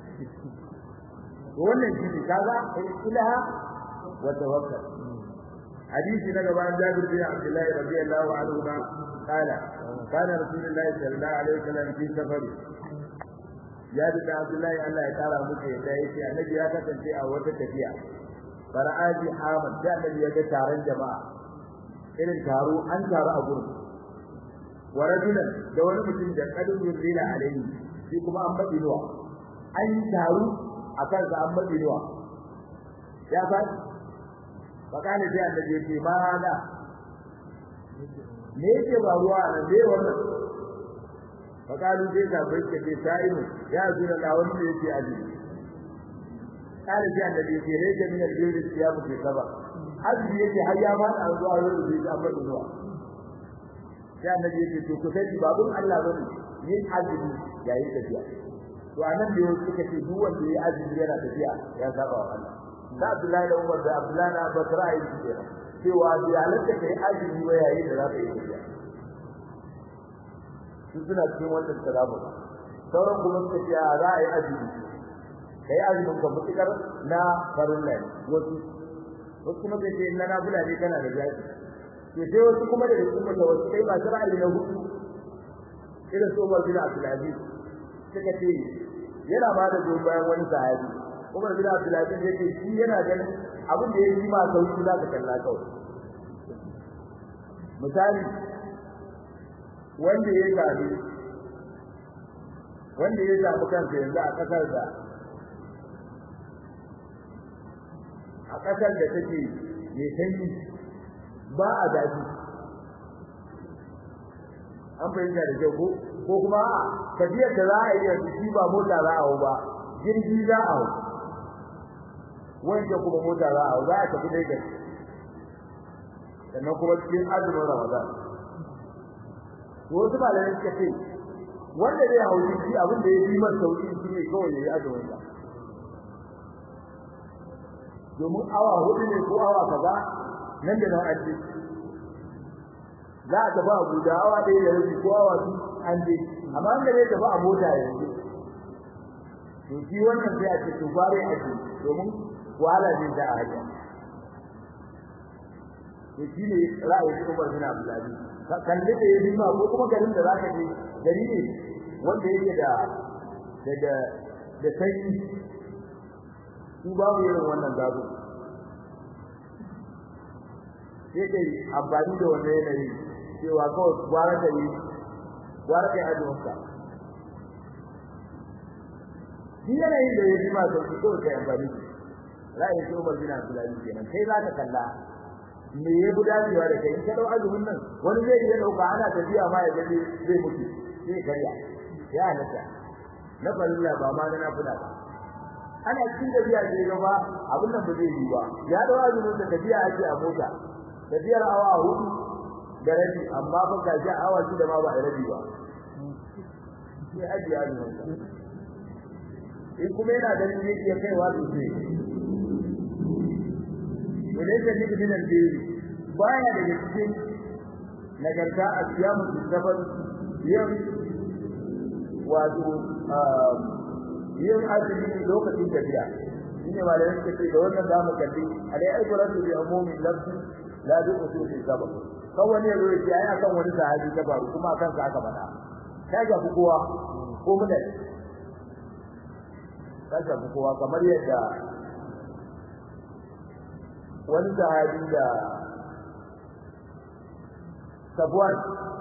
wannan shi ne kaga ilaha wa tawakkal hadisi na gaban Jabir bin Abdullah radiyallahu anhu ma qala kana rasulullahi sallallahu alaihi wasallam fi safari ya da Abdullahi Allah ya kara muku yadda yake annabi ya kasance a wata tafiya fara'aji Ahmad da annabi ya ga taron jama'a irin taro an taru a gurin wa rajulan da wani mutum da kadin yurila alaihi shi kuma an badi ruwa an taru akan sa an badi ruwa ya ba fakane sai annabi ya ce ma hada me yake ba ruwa nan dai wannan fakalu sai ka bai ke sai ya zura da wanda yake aji kare sai annabi ya ce rage min al-jildi siyamu fi saba aji yake har ya ba a zuwa yau da an bada zuwa sai annabi ya ce to ku sai babun Allah bane yin azumi yayin tafiya to anan da yau suka ce duk wanda yayi azumi yana tafiya ya saba wa Allah da Abdullahi da Umar da Abdullahi da Bakar ayi kenan cewa ya halatta kai azumi wa yayin da za ka yi tafiya su suna cikin wannan salamu sauran kuma suka ce za a yi azumi kai azumin ka mutukar na farin lai wasu wasu kuma sai ce na nafila ne kana da jaji to sai wasu kuma da kuma da wasu kai masu ra'ayi na hudu irin su Umar bin Abdul Aziz suka ce yana ba da goyon bayan wani sahabi Umar bin Abdul Aziz yake shi yana ganin abin da ya yi ma sauki za ka kalla kawai misali wanda ya zabi wanda ya zabi kansa yanzu a kasar da a kasar da take mai sanyi ba a daji an fahimta da kyau ko ko kuma tafiyar da za a yi yanzu shi ba mota za a hau ba jirgi za a hau wanda kuma mota za a hau za a tafi Lagos sannan kuma cikin azumin Ramadan wasu malamai suka ce wanda zai hau shi abin da ya yi masa sauki shi ne kawai ya yi azumin sa domin awa hudu ne ko awa kaza nan da nan an je za a tafi Abuja awa ɗaya da rabi ko awa biyu an je amma wanda zai tafi a mota yanzu to shi wannan sai a ce to bare a ce domin wahala zai da a hanya to shi ne ra'ayin Umar bin Abdulaziz kalli da ya bima ko kuma garin da zaka je gari ne wanda yake da da da sanyi su babu irin wannan gado sai kai amfani da wannan yanayi cewa kawai gwara da yi gwara da ajiyarka shi yanayin da ya bima sauki kawai kai amfani da ra'ayin shi Umar bin Abdulaziz kenan kai za ka kalla me ya gudanewa da kai in ka dau azumin nan wani zai iya dauka ana tafiya ma ya gaje zai mutu sai karya ya halatta na farilla ba ma na nafila ba ana cikin tafiya sai ga ba abin nan ba zai yi ba ya dau azumin da tafiya ake a mota tafiyar awa hudu da rabi amma fa ga shi awa shi da ma ba a rabi ba sai aji azumin sa in kuma yana ganin zai iya kaiwa sosai وليس لك من البيت بايا daga cikin nagarta a siyamu sabar yin wato yin azumi lokacin tafiya shine malamin suka ce da wannan zamu kalli alai aibratu bi umumin lafzi la bi usuli sabab kawai ne zo ya ai akan wani sahabi ta faru kuma akan sa aka faɗa ta ga kowa ko mun da ta ga kowa kamar yadda wani sahabi da Safwan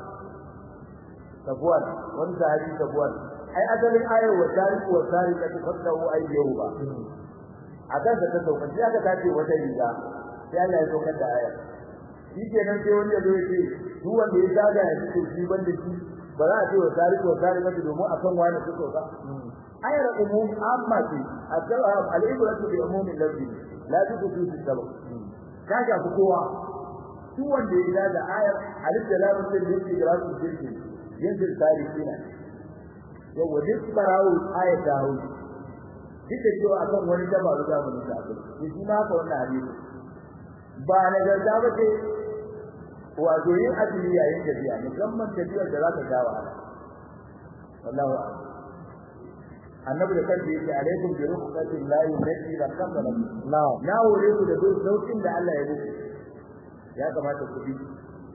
Safwan wani sahabi Safwan ai asalin ayar wa tariku wa tarika ta fadahu ayyahu ba akan da ta sauka sai aka tace wata riga sai Allah ya saukar da ayar shi kenan sai wani ya zo ya ce duk wanda ya zaga ya ce shi banda shi ba za a ce wa tariku wa tarika domin akan wani su sauka ayar umum amma ce al-ibratu bi umumin lafzi la tukutu fi sabab kaga ku kowa duk wanda ya zaga ayar alif da lam sai da yake da rasul jirki yanzu tarikina yawa duk barawo ayat da hau duk da cewa akan wani dabaru da mun ta to shi ma ka wannan hadisi ba na garda ba ce wato yin azumi yayin tafiya musamman tafiyar da za ta dawo wallahu a'lam annabi da kansa yake alaikum bi rukhsati llahi allati la qabla na'am na hore ku da duk saukin da Allah ya muku ya kamata ku bi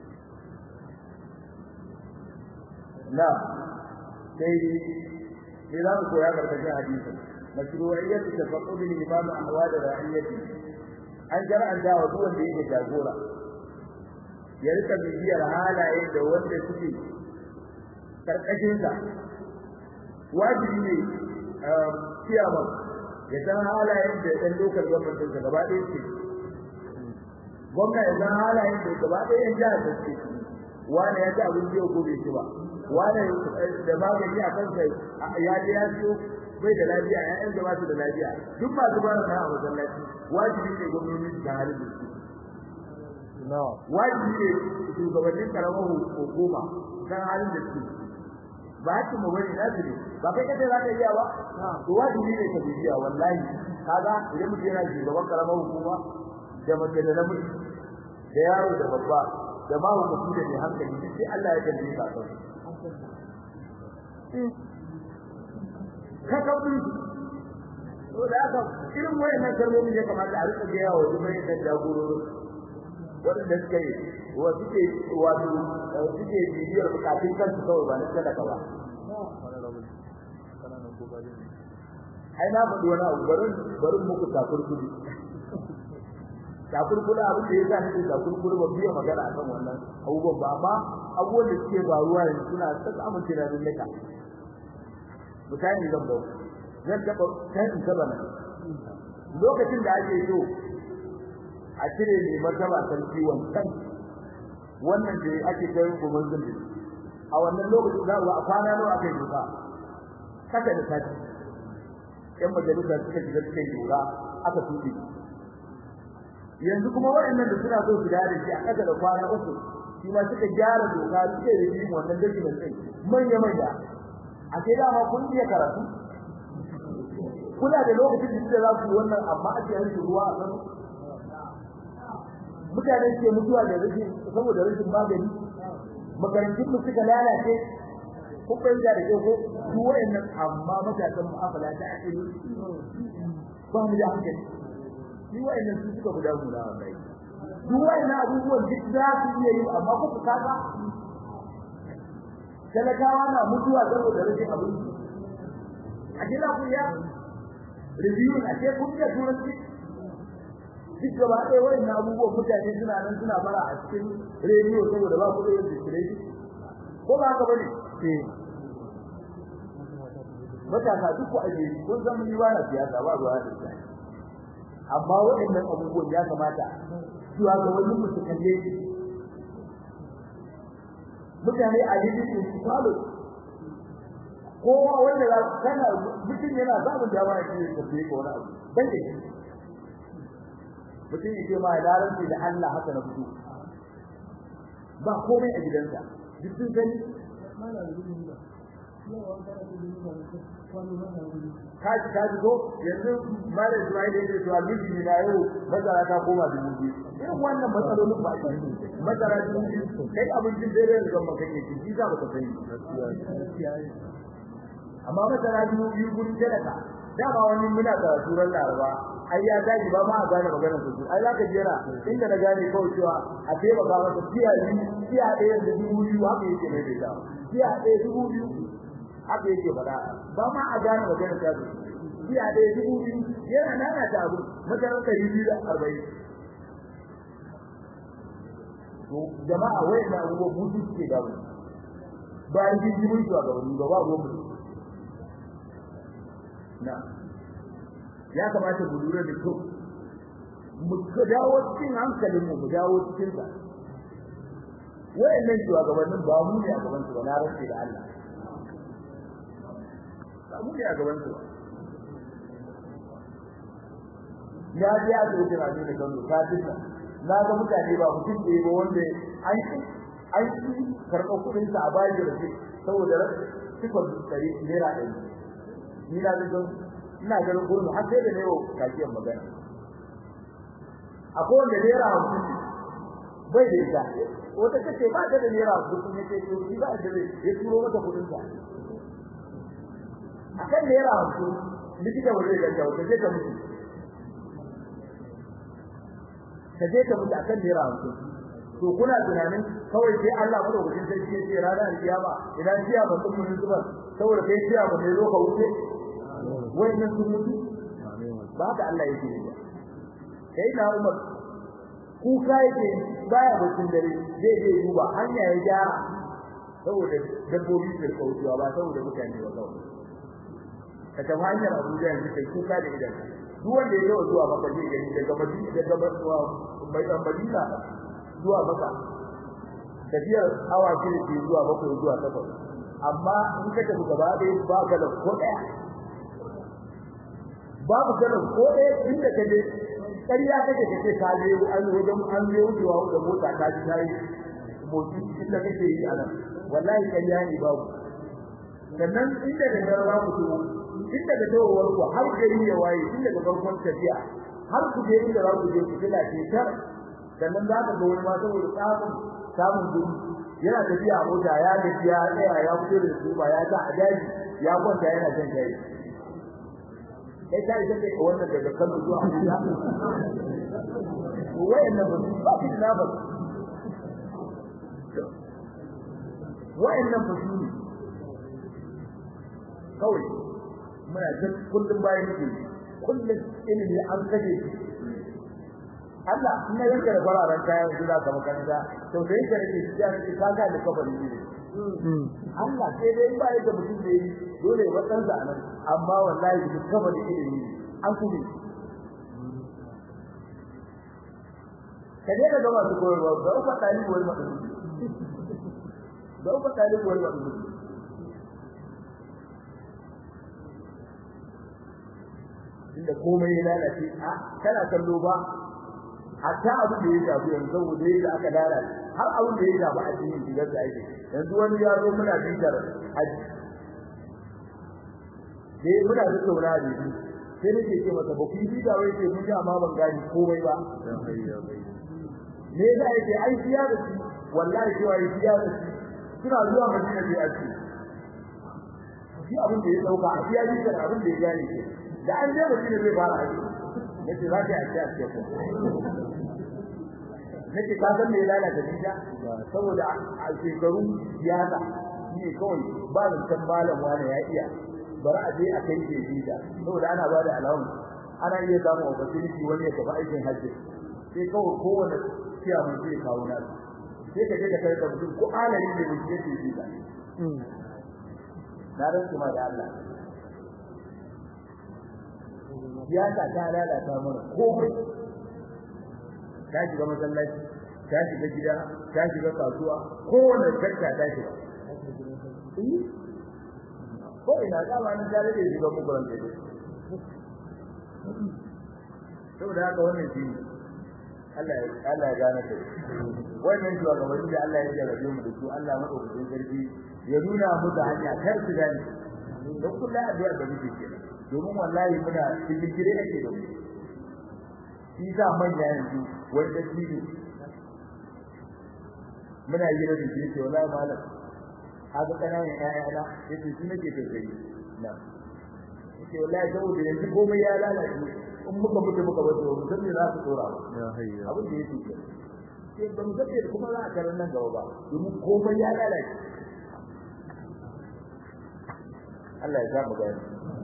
na sai ne za mu koya karkashin hadisin mashru'iyyat tafaqqud al-imam ahwal ra'iyyati an jar'anta wa duk wanda yake jagora ya rika bibiyar halaye da wanda suke karkashin sa wajibi ne kiyama ya san halayen da ɗan lokal gwamnatin sa gaba ɗaya ce gwamna ya san halayen da gaba ɗaya yan jihar da suke wani ya ci abinci yau ko bai ci ba wani da magani a kansa ya je ya siyo bai da lafiya ƴaƴan da ba su da lafiya duk masu ba na a masallaci wajibi ne gwamnati su ga halin da su na'am wajibi ne shugabannin karamar hukuma san halin da su ba hakkin mu bane na su ne ba kai kace za ka iya ba to wajibi ne ka bibiya wallahi kaga idan mutum yana shugaban karamar hukuma da mace da namiji da yaro da babba da ma hukunci da mai hankali duk sai Allah ya tambaye ka kai ka kauri to da haka irin wayannan kalmomin ya kamata a rika gaya wa duk mai da jagorori wanda suke wa suke wato suke bibiyar bukatun kansu kawai ba na sadaka ba ai na faɗi wani abu barin barin muku takurkuri takurkuri abin da ya sa nake takurkuri ba biya magana akan wannan abubuwan ba amma abubuwan da suke faruwa yanzu suna ta samun tunanin nika misali zan bau zan taɓa kan in taɓa nan lokacin da ake so a cire ne martaba sarki wancan wannan da ake kai gobe zumbi a wannan lokacin za a kwana nawa aka yi doka kasa da sati yan majalisa suka shiga cikin doka aka tuɗe yanzu kuma waɗannan da suna so su dare shi a kasa da kwana uku shi ma suka gyara doka suka yi yin wannan document ɗin manya manya a sai dama kun iya karatu kuna da lokacin da za ku yi wannan amma ake yanke ruwa a kan mutane ke mutuwa da rashin saboda rashin magani makarantun mu suka lalace ko kai da da ko su wayannan amma matasan mu afala ta akili ba mu da hankali ni wayannan su suka guda mu da wallahi duk wayannan abubuwan duk za su iya yi amma ku kaga talakawa na mutuwa saboda rashin abinci a gida ku ya review a ce kun da turanci duk gaba ɗaya wayannan abubuwan mutane suna nan suna bara a cikin rediyo saboda ba ku da yin diskireti ko ba haka bane eh matasa duk ku aje kun san mun yi wani siyasa ba ruwa da shi amma wayannan abubuwan ya kamata cewa ga wani mutum kalle shi mutane a yi su falo kowa wanda za kana mutum yana samun dama ya ce ka fiye ko wani abu ban da shi mutum yake ma ya rantsi da Allah haka na fito ba komai a gidansa duk sun sani kaji kaji ko yanzu mare Ismail yake cewa miji ne na yau mazara ta koma dubu biyu irin wannan matsalolin ba shi mazara dubu biyu kai abincin dare da gamba kake ci shi za ka sani amma masara biyu biyu gurin talaka dama wani muna da suran laraba ai ya tashi ba ma a gane maganar su ai zaka jira inda na gane kawai cewa a taimaka masa tiya biyu tiya ɗaya da dubu biyu haka yake mai da dawa tiya ɗaya dubu biyu haka yake faɗa ba ma a gane maganar ta su tiya ɗaya dubu biyu yana nana ta abu masarar ɗari biyu da arba'in to jama'a wai na abubuwa mutu suke gamu bayan jijimin su a gaban ba ba ruwan na ya kamata mu lura da kyau mu dawo cikin hankalin mu mu dawo cikin sa wayannan shugabannin ba mu ne a gaban su ba na rantsi da Allah ba mu ne a gaban su ya ji a zo jira ne da kanu ka dinka na ga mutane ba mutum da ba wanda an an ci karɓar kuɗin sa a bayan da saboda cikon tsari naira ɗari ni na ga ina ganin gurin har sai da nayo kafiyar magana akwai wanda naira hamsin bai da ita wata kace ba ta da naira hamsin ne ce to shi ba da zai ya turo mata kudin ta akan naira hamsin likita ba zai ganta wata sai ta mutu ta je ta mutu akan naira hamsin to kuna tunanin kawai sai Allah madaukakin sarki ya ce ranar kiyama idan jiya ba sun mun zuba saboda kai jiya ba ne zo ka wuce wannan sun mutu ba haka Allah yake yi sai na Umar kuka yake baya bacin dare zai je duba hanya ya gyara saboda dabbobi su rika wucewa ba saboda mutane ba kawai ka tafi hanyar Abuja yanzu kai kuka da idan duk wanda ya yawa zuwa maka zai gani daga Madina daga mai Madina zuwa maka tafiyar awa shida ke zuwa bakwai zuwa takwas amma in ka tafi gaba ɗaya ba ka da ko ɗaya babu ganin ko ɗaya inda ka je ƙarya kake kace ka je an wajen an je wucewa da mota ta ji tayi motsi inda kake yi a nan wallahi ƙarya ne babu sannan inda da garba ku to inda da tawar ku har gari ya waye inda da farkon tafiya har ku je inda za ku je ku kila ce tar sannan za ka ga wani ma saboda samun samun gudu yana tafiya a mota ya tafiya ya tsaya ya fito da su ba ya ta a daji ya kwanta yana jan kai kai ta ita kai wannan daga Kano zuwa Abuja wayannan ba su ba su da ba wayannan ba su kawai muna jin kullum bayan muke kullum ilimi an kaje Allah ina yanka da fararen kayan su za ka makaranta to sai ka rike shi ya rike ka ga da kabari ne Allah sai dai ba yadda mutum da yi dole ya wadan sa nan amma wallahi duk kabari ilimi an kuma kaje da gaba su koyarwa ga uku talibu wal madu ga uku talibu wal madu inda komai ya lalace a kana kallo ba hatta abu da ya shafi yanzu saboda yadda aka lalace har abin da ya shafi addinin shigar da ake yanzu wani ya zo muna bitar aji dai muna da saura da shi sai nake ce masa ba ku yi da wai ce mun ji amma ban gani komai ba me yasa yake ai siya da shi wallahi cewa yi siya da shi suna zuwa madina da aji shi abin da ya dauka a siya da abin da ya gane ke da an je madina zai fara aji nace za ta yi a ce ko nake ka san me lalata dinka saboda a shekaru siyasa ne kawai ba da san malam wani ya iya bari a je a kai ke dinka saboda ana ba da alawu ana iya samun opportunity wani ya tafi aikin hajji sai kawai kowane ciya mun zai kawo na sai ka je ka kai da mutum ko alali ne mun je ke dinka na rantsu ma da Allah siyasa ta lalata mana komai ta shiga masallaci ta shiga gida ta shiga kasuwa kowane shakka ta shiga ko ina dama ni tare da shiga mukuran da saboda haka wannan shi Allah ya Allah ya gane kai wannan shi ga wani da Allah ya jarabe mu da su Allah madaukakin sarki ya nuna mu da hanya kar su gane don kullum addu'a da muke kenan domin wallahi muna cikin gire ake da mu shi sa manya yanzu wanda shi ne muna yi da shi ce wallahi malam haka kananan ƴaƴana yace shi nake tausayi na ce wallahi saboda yanzu komai ya lalace in muka mutu muka bar mu san me za su tsora ba ya hayya abin da yake ke sai ba mu zabe kuma za a karan nan gaba ba domin komai ya lalace Allah ya sa mu gani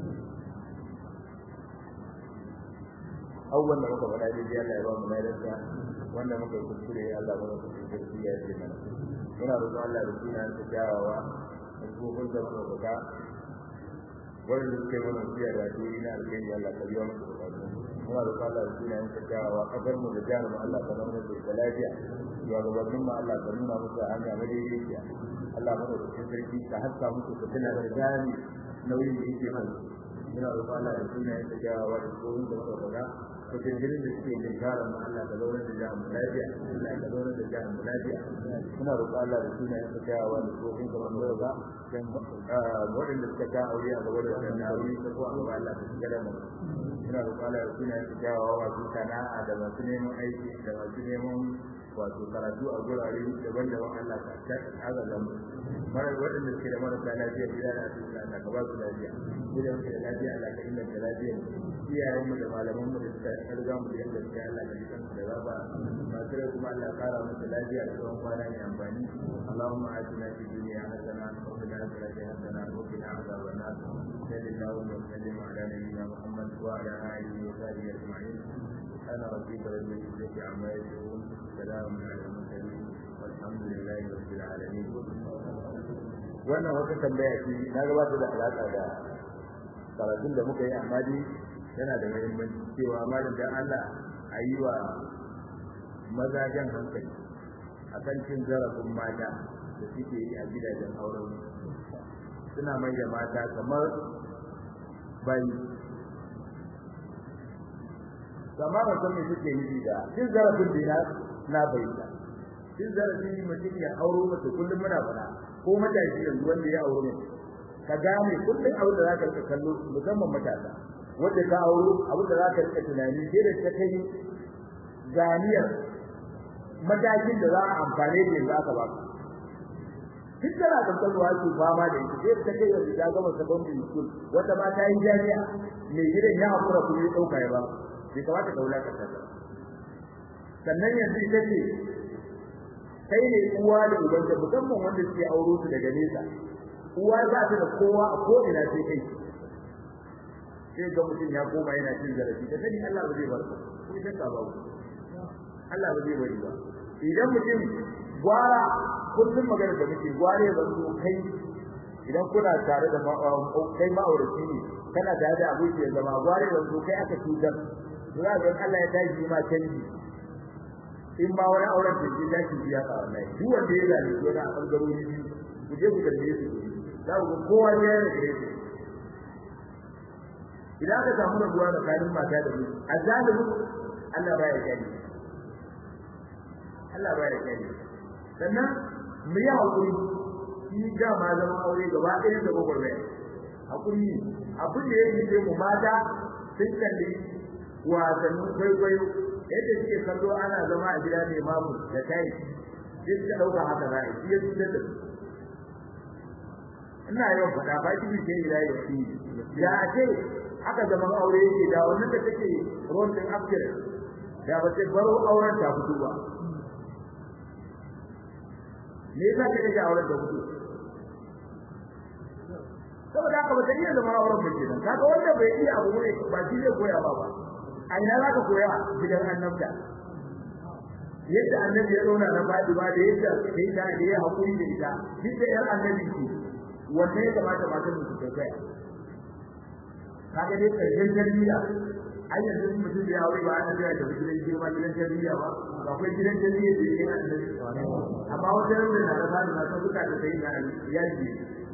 awwal da muka faɗa dai Allah ya ba mu lafiya wanda muka kuskure Allah ba mu kuskure ya ce mana muna roƙon Allah da sunan sa jawawa da gobin da muka faɗa wanda suke mana siya da duri na alƙairi Allah ka biya musu bukatu muna roƙon Allah da sunan sa jawawa kafar mu da jihar mu Allah ka nuna da lafiya ya gabanin mu Allah ka nuna musu hanya madaidaiciya Allah mana da sarki ka haska musu fitina da jami nauyin da yake mana muna roƙon Allah da sunan sa jawawa da gobin da muka faɗa ko jinjirin da suke jin karan mu Allah ka zauna da jihar mu lafiya Allah ka zauna da jihar mu lafiya muna roƙon Allah da sunan sa jawawa da gobin da muka faɗa waɗanda suka ta aure a gaba da wannan aure ta ko a gaba Allah ta shiga da mu ina roƙon Allah ya suna yin jawawa masu sana'a da masu neman aiki da masu neman wato karatu a gurare daban-daban Allah ka ta azaba mu mara waɗanda suke da marasa lafiya gida da asibiti Allah ka ba su lafiya gida muke da lafiya Allah ka inganta lafiya iyayenmu da malamanmu da suka riga mu da yadda suke Allah ka ji kansu da gaba masu rai kuma Allah kara musu lafiya da tsawon kwana mai amfani Allahumma atina fid dunya hasana wa fil akhirati hasana wa qina adhaban nar sallallahu alaihi wa sallam ala nabiyyina Muhammad wa ala alihi wa sahbihi ajma'in سبحان ربك رب العزة عما يصفون سلام على المرسلين والحمد لله رب العالمين wannan wata tambaya ce na gabatar da alaka da karatun da muka yi amma dai yana da muhimmanci cewa malam dan Allah a yi wa maza jan hankali akan cin zarafin mata da suke yi a gidajen auren suna mai da mata kamar bayi amma ba san me suke nufi da cin zarafin da na bayyana cin zarafi mutum ya auro mace kullum muna fara ko matashi yanzu wanda ya auro mace ka gane kullum abin da za ka rika kallo musamman matasa wanda ka auro abin da za ka rika tunani sai da ta kai ganiyar matakin da za a amfane da za ka ba ka duk tana da kalwa su fama da ita sai ta kai yanzu ta gama secondary school wata ma ta yi jami'a mai gidan ya hakura kuma ya dauka ya ba bai kamata ka wulaka ta sannan yanzu ita ce kai ne uwa da uban da musamman wanda suke auro su daga nesa uwa za ta da kowa a ko ina sai kai sai ga mutum ya koma yana cin zarafi da sani Allah ba zai bar ka sai shakka ba Allah ba zai bari ba idan mutum gwara kullum magana da muke gware ba su kai idan kuna tare da kai ma'auraci ne kana tare da aboki ya zama gware ba su kai aka cutar za ga Allah ya tashi ma canji in ba wani auren da ke tashi biya ka wallahi duk wanda ya zale ko na bangarori ku je ku karbe su za ku ga kowa ya yi da shi idan ka samu rabuwa tsakanin mata da miji azalimu Allah baya gani Allah baya gani sannan mu yi hakuri shi ga ma zama aure gaba ɗaya da gwagwarmaya hakuri abin da ya yi mu mata sun kalli wasannin kwaikwayo yadda suke kallo ana zama a gida mai mamu da tayi sai suka ɗauka haka za a yi ya cutar da su ina yawan faɗa ba ki bi sai ila yau ya ce haka zaman aure yake da wannan da take ruwan din afkir da ba sai baro auren ta fito ba me yasa kake auren da fito saboda haka ba ta iya zama auren ba kenan kaga wanda bai iya abu ne ba shi zai koya ba ba a ina za ka koya gidan annabta yadda annabi ya zauna na fadi ba da yadda sai ta da ya hakuri da ita duk da yar annabi ce wanda ya kamata matan su ta kai kaga dai karshen tarbiyya ai yanzu mutum da ya aure ba ana da gidan girma gidan tarbiyya ba akwai gidan tarbiyya da yake annabi amma wajen da na da fadi na ta buka da sai da yaji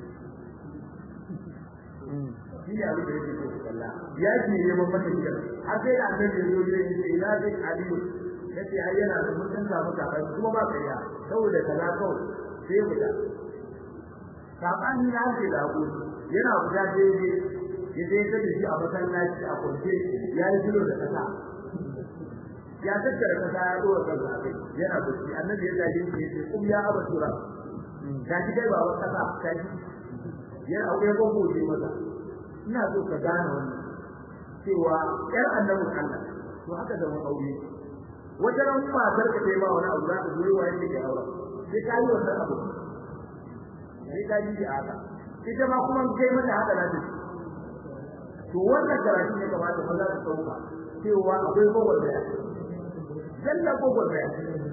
shi ne abin da yake so kalla ya ce ne ban mata gidan har sai da annabi ya zo gidan ya ce ina zai aliyu yace ai yana da mun san samu ka kuma ba kariya saboda kaza kawai sai mu da sabani ya ce da ku yana guda daidai ya dai ta shi a masallaci a kwance ya yi kilo da kasa ya tattara kasa ya dora kansa a kai yana bacci annabi ya tashi ya ce kum ya abatura ta ji kai ba wa kasa ta ji yana aure ko ko ji maza ina so ka gane wannan cewa yar annabin Allah to haka da wani aure wata ran matar ka kai ma wani abu za ka zo wa yake da aure sai ka yi wannan abu sai ka yi haka ita ma kuma kai mata haka na to wannan karatu ne kamata maza su sauka cewa akwai gwagwarmaya zalla gwagwarmaya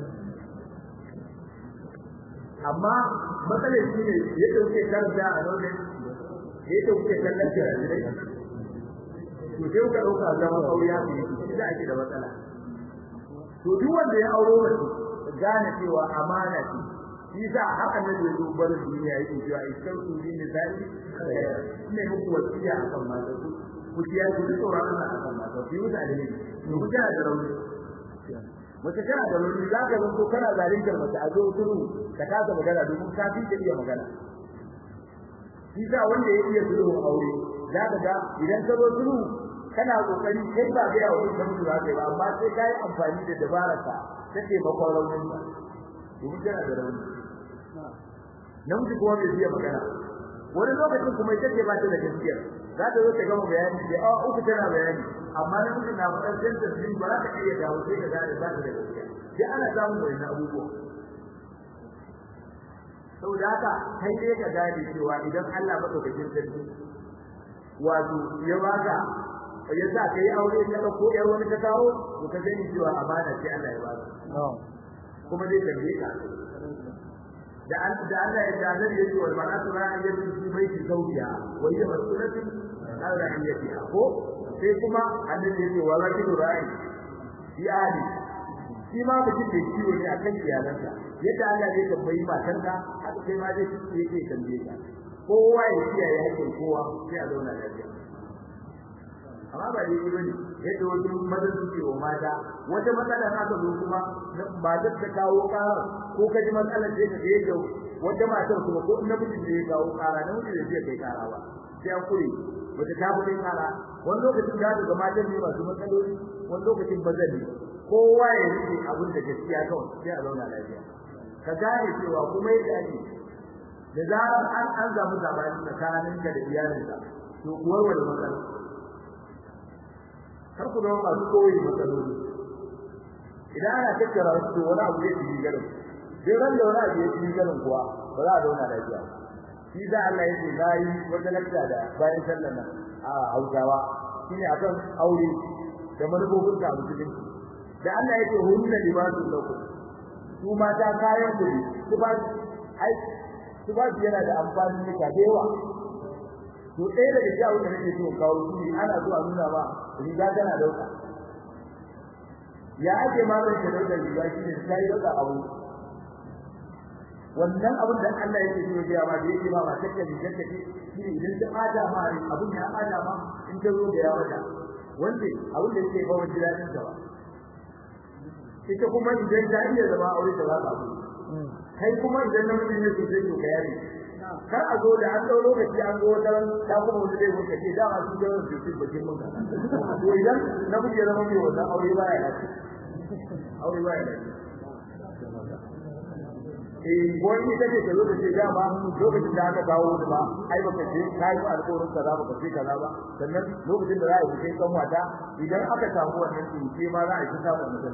amma matsalar shi ne yadda kuke karanta a nan yadda kuke kallon jarirai to sai kuka ɗauka zaman aure ya fi shi da ake da matsala to duk wanda ya auro mace gane cewa amana ce shi sa haka ne da zubar duniya yake cewa iskan su din da sai ne muku wasiya akan mata ku ku kiya ku tsoron Allah akan mata ku yi mutane ne ku kana da rauni mace kana da rauni za ka zanto kana zalintar mace a zo turu ka kasa magana domin ka fi iya magana shi sa wanda ya iya sulhu aure za ka ga idan ka zo sulhu kana kokari kai ba ga yawo da mutu za ka yi ba amma sai kai amfani da dabararka ta taimakon raunin ka domin kana da rauni namiji kuma bai iya magana wani lokacin kuma ita ce ba ta da gaskiya za ta zo ta gama bayani da a uku tana bayani amma namiji na faɗar sentence din ba za ka iya dawo sai ka gane ba ta da gaskiya sai ana samun wani abubuwa saboda haka kai dai ka gane cewa idan Allah madaukakin sarki wato ya baka ya sa ka yi aure ka dauko yar wani ka kawo to ka sani cewa amana ce Allah ya baka kuma zai tambaye ka da an da Allah ya da Allah ya ce wal mar'atu ra'iyatu fi baiti zawjiha wa hiya mas'ulatun an ra'iyatiha ko sai kuma annabi ya ce wa rajulu ra'i fi ahli shi ma mutum da ciwo ne akan iyalansa yadda Allah zai tambayi matarka haka kai ma zai yake tambaye ka kowa ya kiyaye hakkin kowa sai a zauna lafiya amma ba dai yi bane yadda wasu mazan suke wa mata wata matsala na ka zo kuma ba za ta kawo ƙara ko ka ji matsalar da yake yadda wata matar kuma ko namiji da ya kawo ƙara namiji da zai kai ƙara ba sai an kure wata ta fi kai ƙara wani lokacin da ga matan ne masu matsaloli wani lokacin ba zai kowa ya rike abin da gaskiya kawai sai a zauna lafiya ka gane cewa kuma yadda ake da zarar an an samu sabani tsakaninka da iyalinka to kuwar wani matsala kar ku zama masu koyi matsaloli idan ana tattara su wani abu zai yi garin sai ran da wani abu ya yi garin kuwa ba za a zauna lafiya shi da Allah ya ce nayi wata lakta da bayan sallar nan a Hausawa shine akan aure da manufofin ka musulunci da Allah ya ce hunna libasul lakum su mata kayan ku su ba ai su ba yana da amfani ne da yawa to ɗaya daga cikin abin da nake so kawo shi ana so a nuna ba riga tana dauka ya ake ma zan ta dauka riga shi ne sai dauka abu wannan abin da Allah yake so ya ma da yake ba ma take riga take shi ne idan ta ada ma abin ya ada ma in ta zo da yawa da wanda abin da yake ba wa jiradin ta ba ita kuma idan ta iya zama aure ta za ta abu kai kuma idan namiji ne so sai to ka yare kar a zo da an dau lokaci an zo wata ta kuma wani zai wuce ce dama su da su ci bakin mun to idan na kuke zama mai wannan aure baya lafi aure baya lafi eh wani ita ce ta zo da ce dama lokacin da aka kawo da ba ai baka ce kai ba alƙawarin kaza baka ce kaza ba sannan lokacin da za a yi kai kan wata idan aka samu wannan tsinke ma za a yi samu wannan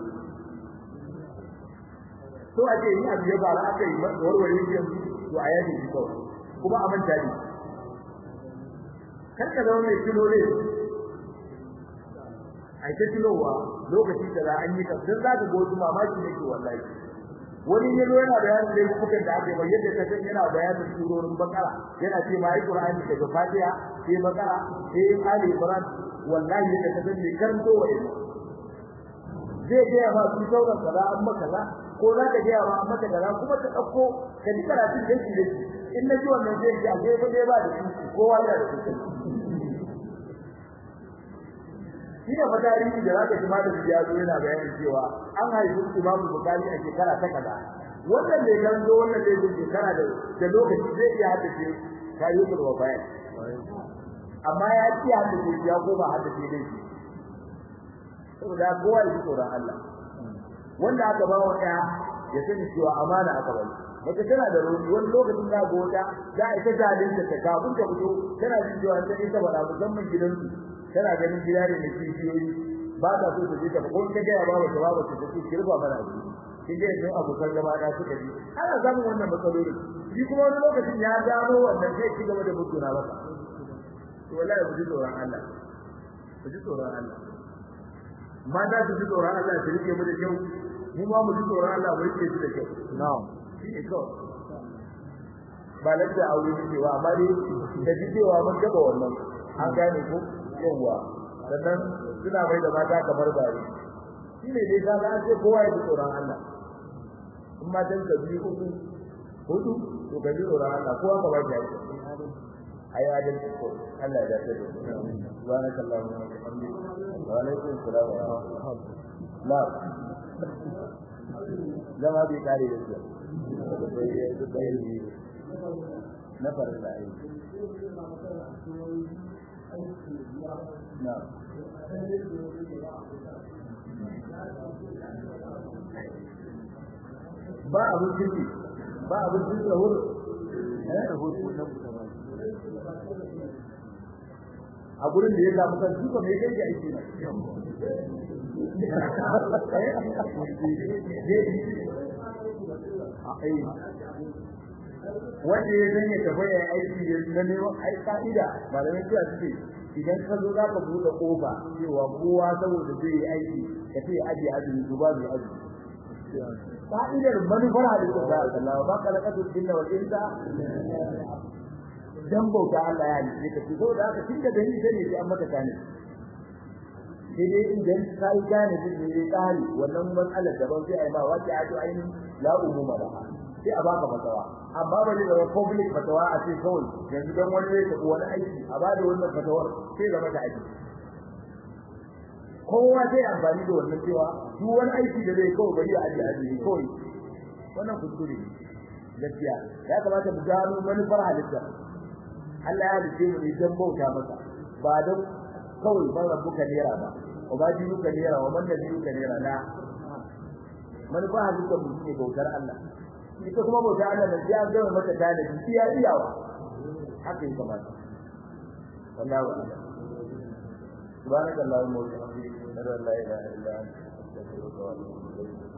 to a ce ni abu ya fara aka yi warware shi yanzu to a yaji shi kawai kuma a manta ne kar ka zama mai kilo ne a ta kilowa lokaci da za an yi kafin za ka gozu mamaki ne ke wallahi wani ya zo yana bayanin da kuka da ake bayyana yadda kasan yana bayanin surorin bakara yana ce ma ai qur'ani daga fatiha sai bakara sai ali imran wallahi yadda kasan ne karanto wa ilmi zai ga ma su sauran kaza an maka kaza ko za ka gaya ma maka kaza kuma ta dauko ka ji karatun da yake yake in na ji wannan zai ji a sai fa dai ba da shi kowa yana da shi shi ne fa tarihi da zaka ji malamin ya zo yana bayanin cewa an haifi Imam Bukhari a shekara ta kaza wannan ne kan zo wannan ne zo shekara da da lokaci zai iya haddace kayyukul wafayan amma ya ci haddace ya koma haddace dai shi saboda kowa ya ji tsoron Allah wanda aka ba wa ɗaya ya sani cewa amana aka bari mace tana da rauni wani lokacin za ga wata za a ita jalinta ta kafin ta fito tana jin cewa ta ita ba musamman gidansu tana ganin gida ne na kishiyoyi ba ta so ta je ta ko ta gaya ba wata ba ta ce kirba mana abu kin ga yanzu abokan gaba da suka ji ana samun wannan matsaloli shi kuma wani lokacin ya gano wannan zai ci gaba da mutuna masa to wallahi ku ji tsoron Allah ku ji tsoron Allah mata su ji tsoron Allah su rike mu da kyau mu ma mu ji tsoron Allah mu rike su da kyau na'am shi ne kawai ba lafiya aure ne cewa amma dai da ji cewa mun gaba wannan an gane ko yawa sannan suna mai da mata kamar bare shi ne dai kaga an ce kowa ya ji tsoron Allah in ma dan ka biyu uku hudu to ka ji tsoron Allah kowa ka ba shi aiki ayi adalci ko Allah ya dace da subhanaka allahumma wa bihamdika wa alaikum assalam wa rahmatullah zama bai kare da shi na farilla ai na ba abin ciki ba abin ciki da wuri a gurin da ya samu kan shi mai kai ga aiki na wanda ya zanya tafiya aiki na neman ai ka'ida malamai cewa suke idan ka zo za ka buɗe ƙofa cewa kowa saboda zai yi aiki ka ce aje azumi ko ba zai azumi ka'idar manufar halittu da Allah ba ka lakatu jinna wal insa dan bauta Allah ya halice ka so da haka tunda da ni sai sai an maka kane sai dai idan kai gane din ne kare wannan matsalar daban sai ai ma wace a to ainihin la umuma da sai a baka fatawa amma ba ne da public fatawa a ce kawai yanzu dan wani ne ta wani aiki a bada wannan fatawar sai zama da aiki kowa sai amfani da wannan cewa duk wani aiki da zai kawai bari a aji aji kawai wannan kuskure ne gaskiya ya kamata mu gano manufar halitta Allah ya halice mu ne dan bauta masa ba dan kawai ban rabbuka nera ba wa ba dinuka nera wa man nabiyuka nera la manufar halitta mu ne bautar Allah ita kuma bautar Allah da ya gama mata dalibi iya iyawa haka yake kamata wallahi wa'ala سبحانك اللهم وبحمدك اشهد ان لا اله الا انت استغفرك واتوب اليك